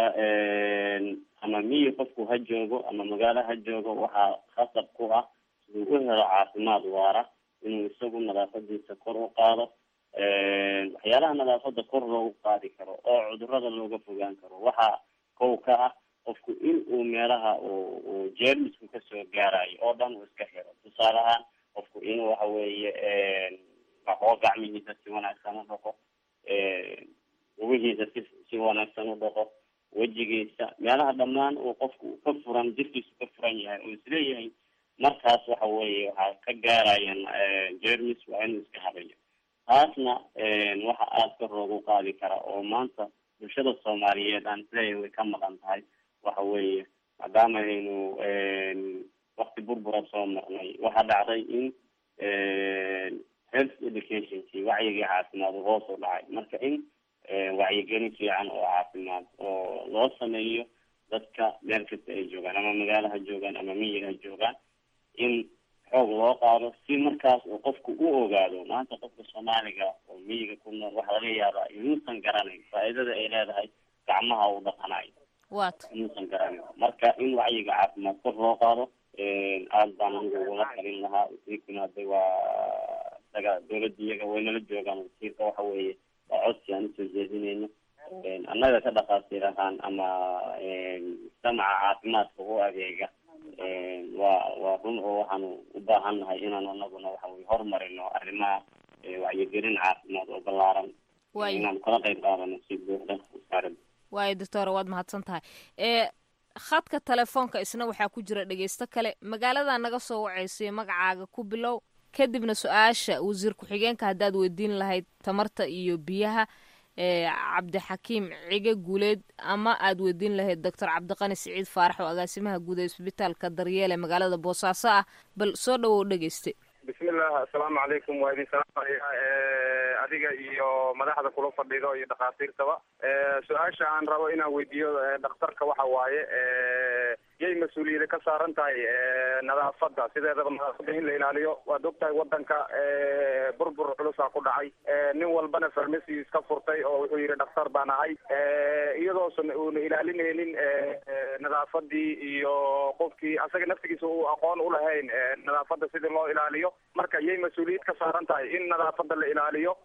ama miyi qofku ha joogo ama magaalo ha joogo waxaa khasab ku ah siduu u helo caafimaad waara inuu isagu nadaafadiisa kor u qaado waxyaalaha nadaafada kor loogu qaadi karo oo cudurada looga fogaan karo waxaa kow ka ah qofku in uu meelaha uu jeermisku kasoo gaarayo oo dhan uu iska xiro tusaale ahaan qofku inuu waxa weeye waxoo gacmihiisa si wanaagsan u dhaqo lugihiisa si si wanaagsan u dhaqo wejigiisa meelaha dhammaan uu qofku ka furan jirkiisu ka furan yahay oo isleeyahay markaas waxa weeye waxaa ka gaarayaan jermis waa inuu iska habayo taasna waxa aada ka roogu qaadi kara oo maanta bulshada soomaaliyeed aan isleeyahay way ka maqan tahay waxa weeye maadaama aynu wakti burbura soo marnay waxaa dhacday in health educationki wacyigii caafimaad uu hoos u dhacay marka in wacyigelin fiican oo caafimaad oo loo sameeyo dadka meel kasta ay joogaan ama magaalo ha joogaan ama miyiga ha joogaan in xoog loo qaado si markaas uu qofku u ogaado maanta qofka soomaaliga oo miyiga ku nool waxaa laga yaabaa inuusan garanayn faa'iidada ay leedahay gacmaha uu dhaqanayo wat inuusan garanayn marka in wacyiga caafimaad kor loo qaado aada baan anigu ugula talin lahaa wasiirkuna hadda waa isaga dawladda iyaga waynala joogaan wasiirka waxa weeye waa codsi aan usoo jeedinayno annaga ka dhaqaatiir ahaan ama mujtamaca caafimaadka u adeega waa waa run oo waxaanu u baahan nahay inaan anaguna waxa weye horumarino arrimaha wacyigelin caafimaad oo ballaaran Waayo. inaan kala qayb qaadano si buuxda wasaaradda waayo doctora waad mahadsan tahay ee khadka telefoonka isna waxaa ku jira dhegeysto kale magaalada naga soo wacaysay magacaaga ku bilow kadibna su-aasha wasiir ku-xigeenka haddaad weydiin lahayd tamarta iyo biyaha ee cabdixakiim cige guuleed ama aad weydiin lahayd doctor cabdiqani siciid faarax oo agaasimaha guud ee isbitaalka daryeel ee magaalada boosaaso ah bal soo dhawow dhegeyste bismillah asalaamu calaykum waa idin salaamaya Eh, adiga iyo madaxda kula fadhido iyo dhakhaatiirtaba Eh, su-aasha aan rabo inaan weydiiyo eh, dhakhtarka waxa waaye eh, yay mas-uuliyada ka saaran tahay eh, nadaafadda sideedaba nadaafadda in la ilaaliyo waad ogtahay wadanka eh, burbur culusaa ku dhacay Eh, nin walbana farmasi iska furtay oo wuxuu yidhi dhakhtar baan ahay Eh, iyadoosan uuna ilaalinaynin eh, eh, nadaafadii iyo qofkii asaga naftigiisa uu aqoon u lahayn eh, nadaafadda sidii loo ilaaliyo marka yay mas-uuliyad ka saaran tahay in nadaafadda la ilaaliyo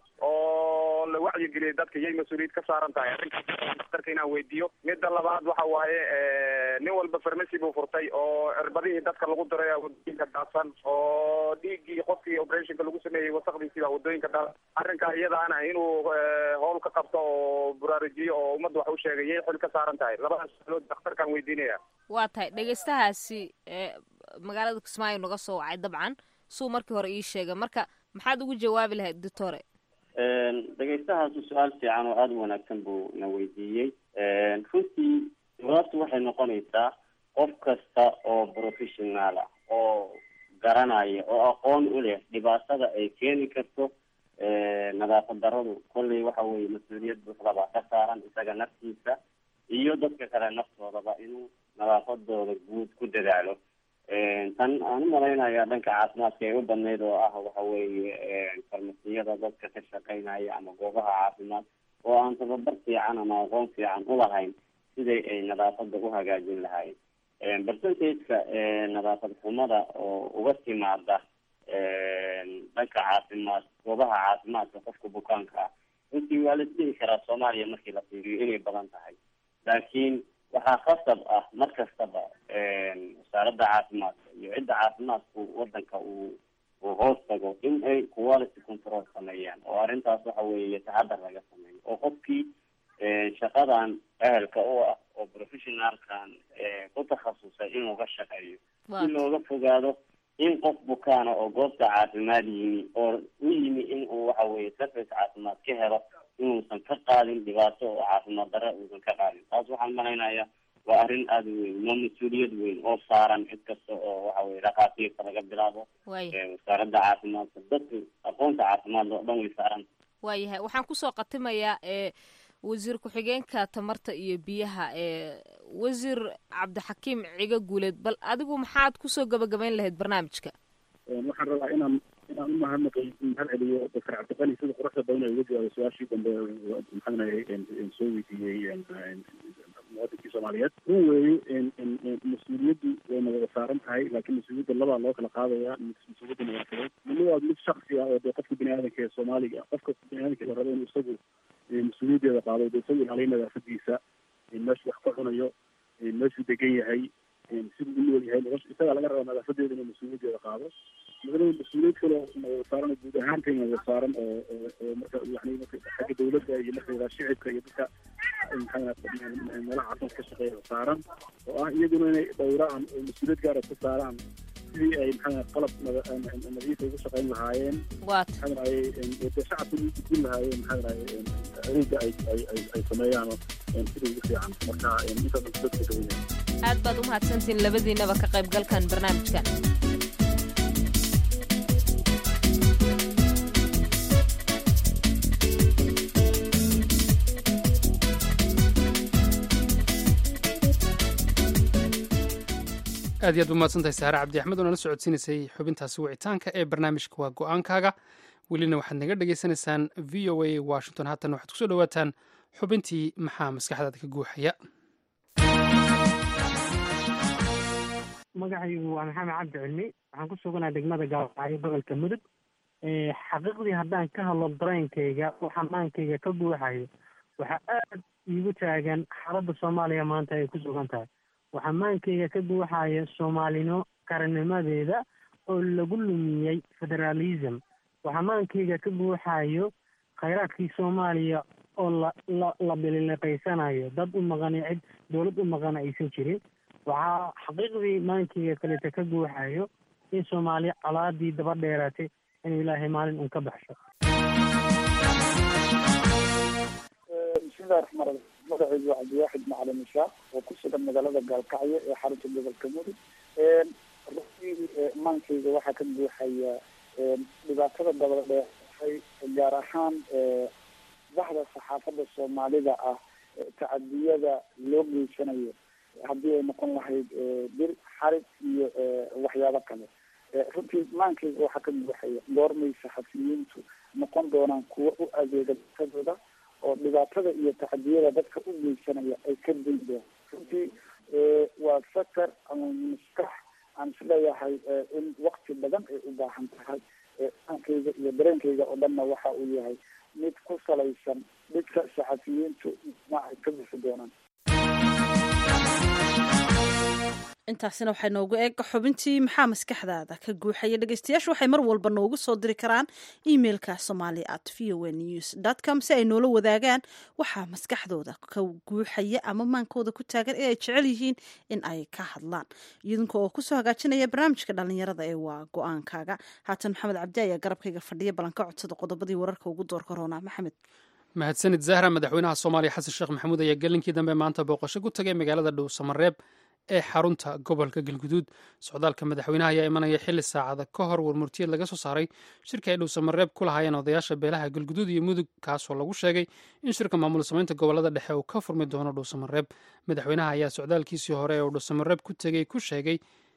oo la wacyigeliyo dadka yay mas-uuliyad ka saaran tahay arrinkaas dhakhtarka inaan weydiiyo midda labaad waxa waaye eh, nin walba farmasi buu furtay oo cirbadihii dadka lagu diray wadooyinka daadsan oo dhiiggii qofkii operationka lagu sameeyey wasaqdiisii baa wadooyinka daadsan arrinkaa iyadaana inuu eh, howl ka qabto oo buraarujiyo oo ummadda wax u sheegay yay xil ka saaran tahay labadaas sualood dhakhtarkaan weydiinaya waa tahay dhegeystahaasi ee magaalada kismaayo naga soo wacay dabcan suu markii hore ii sheegay marka maxaad ugu jawaabi lahayd doctore dhegeystahaasi su-aal fiican oo aada u wanaagsan buu na weydiiyey runtii jawaabtu waxay noqonaysaa qof kasta oo professional ah oo garanaya oo aqoon u leh dhibaatada ay keeni karto nadaafad daradu kolley waxa weeye mas-uuliyad buuxda baa ka saaran isaga naftiisa iyo dadka kale naftoodaba inuu nadaafadooda guud ku dadaalo tan aan u malaynayaa dhanka caafimaadka ay u badnayd oo ah waxa weeye farmasiyada dadka ka shaqeynaya ama goobaha caafimaad oo aan tababar fiican ama aqoon fiican u lahayn siday ay nadaafada u hagaajin lahayn percentage-ka nadaafad xumada oo uga timaada dhanka caafimaad goobaha caafimaadka qofka bukaanka ah runtii waa la isdhihi karaa soomaaliya markii la fiiriyo inay badan tahay laakiin waxaa khasab ah mar kastaba wasaaradda caafimaadka iyo cidda caafimaadku wadanka uu uu hoos tago in ay quality control sameeyaan oo arrintaas waxa weeye taxadar laga sameeyo oo qofkii shaqadan ehelka u ah oo professionalkan ku takhasusay inuu ka shaqeeyo si looga fogaado in qof bukaana oo goobta caafimaad yimi oo u yimi in uu waxa weeye service caafimaad ka helo inuusan ka qaadin dhibaato oo caafimaad darre uusan ka qaadin taas waxaan malaynayaa waa arrin aada u weyn waa mas-uuliyad weyn oo saaran cid kasta oo waxa weye dhakhaatiirta laga bilaabo wasaaradda caafimaadka dadka aqoonta caafimaad oo dhan way saaran waayahay waxaan kusoo qatimayaa ee wasiir ku-xigeenka tamarta iyo biyaha ee wasiir cabdixakiim ciga guuleed bal adigu maxaad kusoo gabagabayn lahayd barnaamijka waxaan rabaa inaan inaan u mahadnaqay mahad celiyo doctor cabdiqani sida quruxda badan ay uga jawaabay su-aashii dambe maxaanahay soo weydiiyey muwadinkii soomaaliyeed run weeye mas-uuliyaddu wayna wada saaran tahay laakiin mas-uuliyadda labaa loo kala qaadaya mas-uuliyadda nadaafadeed midna waa mid shaksi ah oo dee qofka bini aadamka ee soomaaliga qofka bini aadamka la rabo inuu isagu mas-uuliyaddeeda qaado dee isagu ilaaliyo nadaafadiisa meeshu wax ka cunayo meeshuu degan yahay siduu u nool yahay nolosha isagaa laga rabaa nadaafadeeda inuu mas-uuliyaddeeda qaado madana mas-uuliyad kale oo saaran guud ahaantayna wada saaran oo oo marka yani marka xagga dawladda iyo marka shicibka iyo dadka maxaa meelaha caafimaad ka shaqeeya saaran oo ah iyaguna inay dhowraan oo mas-uuliyad gaara ku saaraan sidii ay maxaa qalab nadiifa ugu shaqeyn lahaayeen maxaa dhahay dee shacabka ugu gudbin lahaayeen maxaa dhahay adeega ay ay ay ay sameeyaan sida ugu fiican marka intaas dadka dawan yahay aad baad u mahadsantiin labadiinaba ka qaybgalkan barnaamijkan aad iyo aad umahadsantahay saare cabdi axmed oo nala socodsiinaysay xubintaasi wicitaanka ee barnaamijka waa go-aankaaga welina waxaad naga dhagaysanaysaan v o a washington haatan waxaad kusoo dhawaataan xubintii maxaa maskaxdaada ka guuxaya magacaygu waa maxamed cabdi cilmi waxaan ku suganaa degmada gaabacyo gobolka mudug xaqiiqdii haddaan ka hadlo dareenkayga wax amaankayga ka buuxayo waxaa aad iigu taagan xaaladda soomaaliya maanta ay ku sugan tahay wax amaankayga ka buuxaya soomaalino qarannimadeeda oo lagu lumiyey federaalism wax amaankayga ka buuxayo khayraadkii soomaaliya oo la la la bilileqaysanayo dad u maqan cid dowlad u maqan aysan jirin waxaa xaqiiqdii maankeyga kaleta ka guuxayo in soomaaliya colaadii daba dheeraatay inuu ilaahay maalin un ka baxsho bismillahi raxmaan raxiim magacaygu waa cabdiwaaxid macalin ishaaq oo ku sugan magaalada gaalkacyo ee xarunta gobolka mudug runtii maankayga waxaa ka buuxaya dhibaatada dabada dheeratay gaar ahaan baxda saxaafadda soomaalida ah tacadiyada loo geysanayo haddii ay noqon lahayd bir xarig iyo waxyaabo kale runtii maankayga waxaa ka buuxaya goormay saxafiyiintu noqon doonaan kuwo u adeega dadkadooda oo dhibaatada iyo tacadiyada dadka u geysanaya ay ka dayn doon runtii waa fakar ama maskax aan isleeyahay in wakti badan ay u baahan tahay aankayga iyo dareenkayga oo dhanna waxa uu yahay mid ku salaysan dhidka saxafiyiintu ma ay ka bixi doonaan intaasina waxay noogu eeg xubintii maxaa maskaxdaada ka guuxaya dhegeystayaashu waxay mar walba noogu soo diri karaan emailka somali at v o news com si ay noola wadaagaan waxaa maskaxdooda ka guuxaya ama maankooda ku taagan ee ay jecel yihiin in ay ka hadlaan idinka oo kusoo hagaajinaya barnaamijka dhalinyarada ee waa go-aankaaga haatan maxamed cabdi ayaa garabkayga fadhiya ballanka codsada qodobadii wararka ugu door korona maxamed mahadsanid zahra madaxweynaha soomaaliya xasan sheekh maxamuud ayaa gelinkii dambe maanta booqasho ku tagay magaalada dhow samareeb ee xarunta gobolka galguduud socdaalka madaxweynaha ayaa imanaya xili saacada ka hor warmurtiyeed laga soo saaray shirka ay dhowsamareeb ku lahaayeen odayaasha beelaha galguduud iyo mudug kaasoo lagu sheegay in shirka maamul samaynta gobolada dhexe uu ka furmi doono dhowsamareeb madaxweynaha ayaa socdaalkiisii hore ee uu dhowsamareeb ku tegey ku sheegay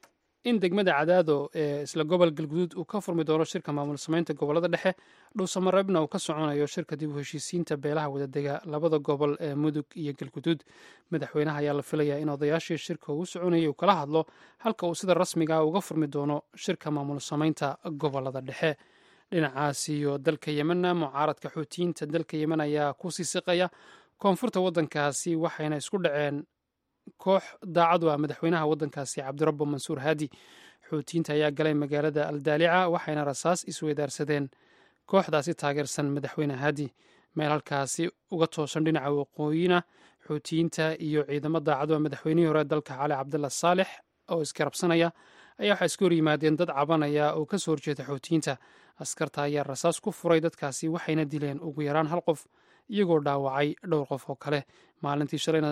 in degmada cadaado ee isla gobol galguduud uu ka furmi doono shirka maamul samaynta gobolada dhexe dhowsamareebna uu ka soconayo shirka dib u heshiisiinta beelaha wadadega labada gobol ee mudug iyo galguduud madaxweynaha ayaa la filayaa in odayaashii shirka uu soconayay uu kala hadlo halka uu sida rasmiga uga furmi doono shirka maamul samaynta gobolada dhexe dhinacaas iyo dalka yemenna mucaaradka xuutiyiinta dalka yemen ayaa ku sii siqaya koonfurta waddankaasi waxayna isku dhaceen koox daacadu ah madaxweynaha waddankaasi cabdirabbo mansuur haadi xuutiyiinta ayaa galay magaalada aldaalica waxayna rasaas isweydaarsadeen kooxdaasi taageersan madaxweyne haadi meel halkaasi uga toosan dhinaca waqooyina xuutiyiinta iyo ciidamo daacadu ah madaxweynihii hore dalka cali cabdalla saalex oo iskarabsanaya ayaa waxaa iska horyimaadeen dad cabanaya oo ka soo horjeeda xuutiyiinta askarta ayaa rasaas ku furay dadkaasi waxayna dileen ugu yaraan hal qof iyagoo dhaawacay dhowr qof oo kale maalintii shalayna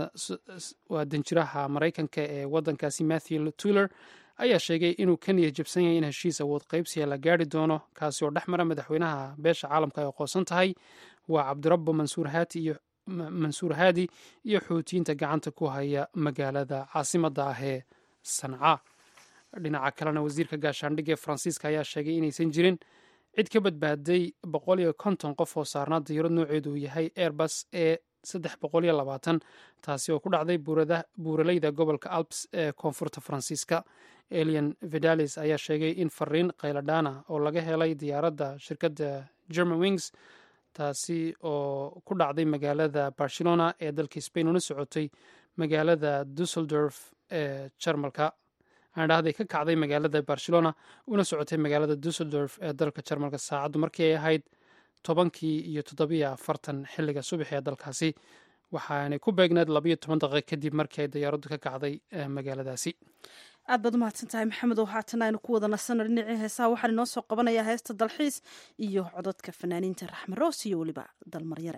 waa danjiraha maraykanka ee waddankaasi matthew tuller ayaa sheegay inuu ka niya jabsan yahay in heshiis awood qaybsiga la gaari doono kaasi oo dhex mara madaxweynaha beesha caalamka ay aqoonsan tahay waa cabdirabbo mansuur haati iyo mansuur haadi iyo xuutiyiinta gacanta ku haya magaalada caasimadda ah ee sanca dhinaca kalena wasiirka gaashaandhigga ee faransiiska ayaa sheegay inaysan jirin cid ka badbaaday boqol iyo konton qof oo saarnaa dayarad nooceedu uu yahay airbus ee saddex boqol iyo labaatan taasi oo ku dhacday buuraleyda gobolka alps ee koonfurta faransiiska elian vidalis ayaa sheegay in fariin qayladhaana oo laga helay diyaaradda shirkadda german wings taasi oo ku dhacday magaalada barcelona ee dalka spain una socotay magaalada dusseldorf ee jarmalka aandhahday ka kacday magaalada barcelona una socotay magaalada dusseldorf ee dalka jarmalka saacaddu markii ay ahayd tobankii iyo toddobiyo afartan xilliga subax ee dalkaasi waxaanay ku beegneed labayo toban daqiiq kadib markii ay diyaaraddu ka kacday magaaladaasi aad baad umahadsan tahay maxamed oo haatan aynu ku wada nasano dhinacii heesaha waxaan inoo soo qabanayaa heesta dalxiis iyo cododka fanaaniinta raxme roos iyo weliba dalmaryare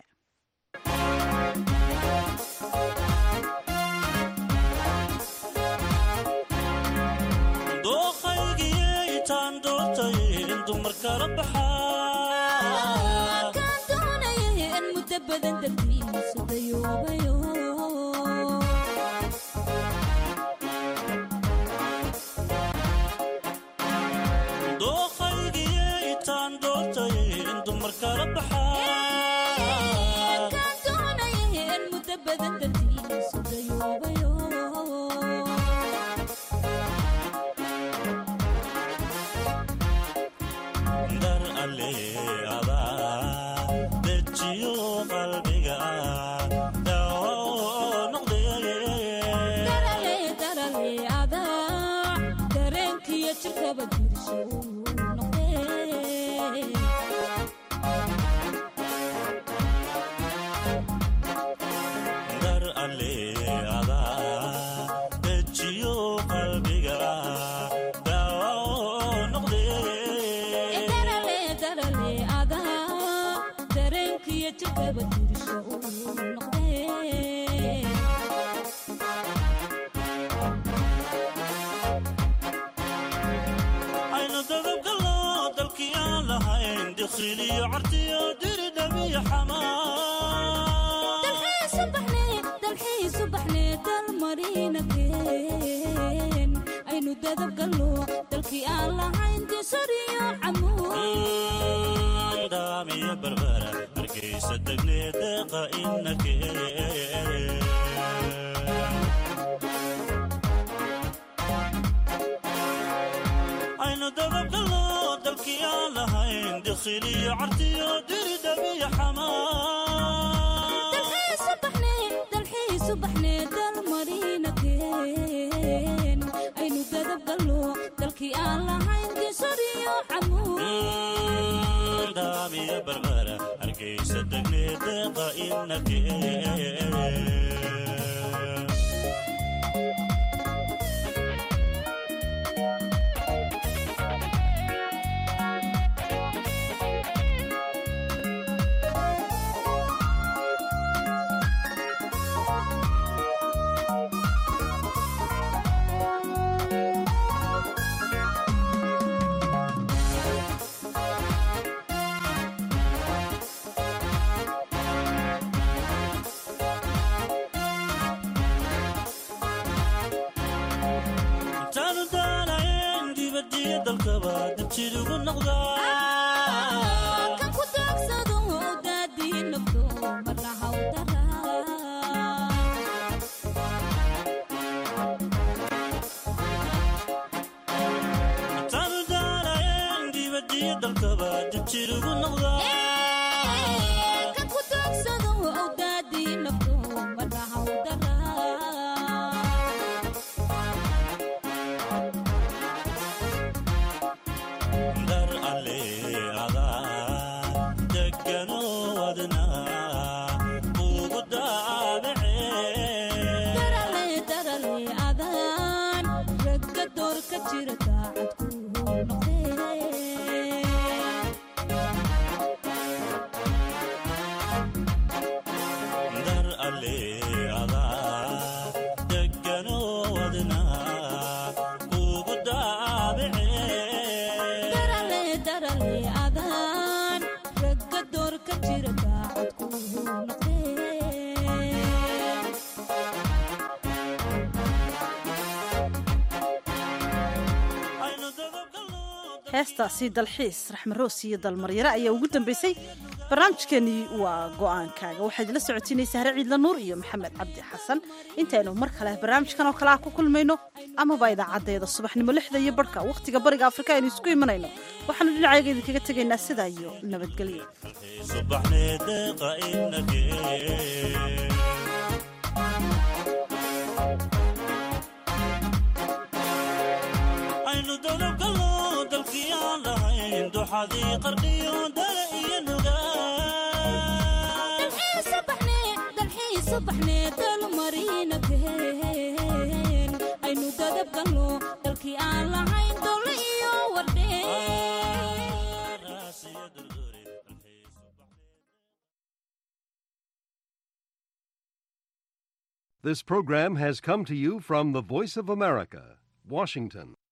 laba dirsho u noqdee aynu dadabgalno dalkii aan lahayn dikhiliyo cartiyo diridhabiyo dalxiisubaxnee aynu dadabgalno dalkii aan lahayn disariyo daamiyo barbara hargeysa degnee deeqa inake aynu dadabgalno dalkii aan lahayn dikhiliyo cartiyo diridhabiyo aynu dadabgalno dalkii aan lahayn disariyo daamiyo barbara hargeysa degnee deeqa inake intaanu daanayn dibadiyo dalkaba dabjidugu noqdaa kan ku daagsado daadii nafto marna hawdara intaanu daanayn dibadiyo dalkaba dabjidugu noqdaa kan ku daagsado daadii nafto marna hawdara dar alle adaa degano wadna ugu daabacee darale darale adaan ragga door ka jira daacad ku noqdee dar alle adaa degano wadna ugu daabacee darale darale adaan ragga door ka jira daacad ku noqdee heestaasi dalxiis raxmaroos iyo dalmaryare ayaa ugu dambeysay barnaamijkeenii waa go-aankaaga waxaa idila socotiinaysa hare ciidla nuur iyo maxamed cabdi xasan intaynu mar kale barnaamijkan oo kale ah ku kulmayno amaba idaacaddeeda subaxnimo lixda iyo barhka wakhtiga bariga afrika aynu isku imanayno waxaanu dhinacayga idinkaga tegaynaa sidaa iyo nabadgelyo subaxnee deeqa inake aynu dadabgalno dalkii aan lahayn duxadii qarqiyo dale iyo nugaa dalxiisubaxnee dalmarina been aynu dadabgalno dalkii aan lahayn dole iyo wardhee This program has come to you from the Voice of America, Washington.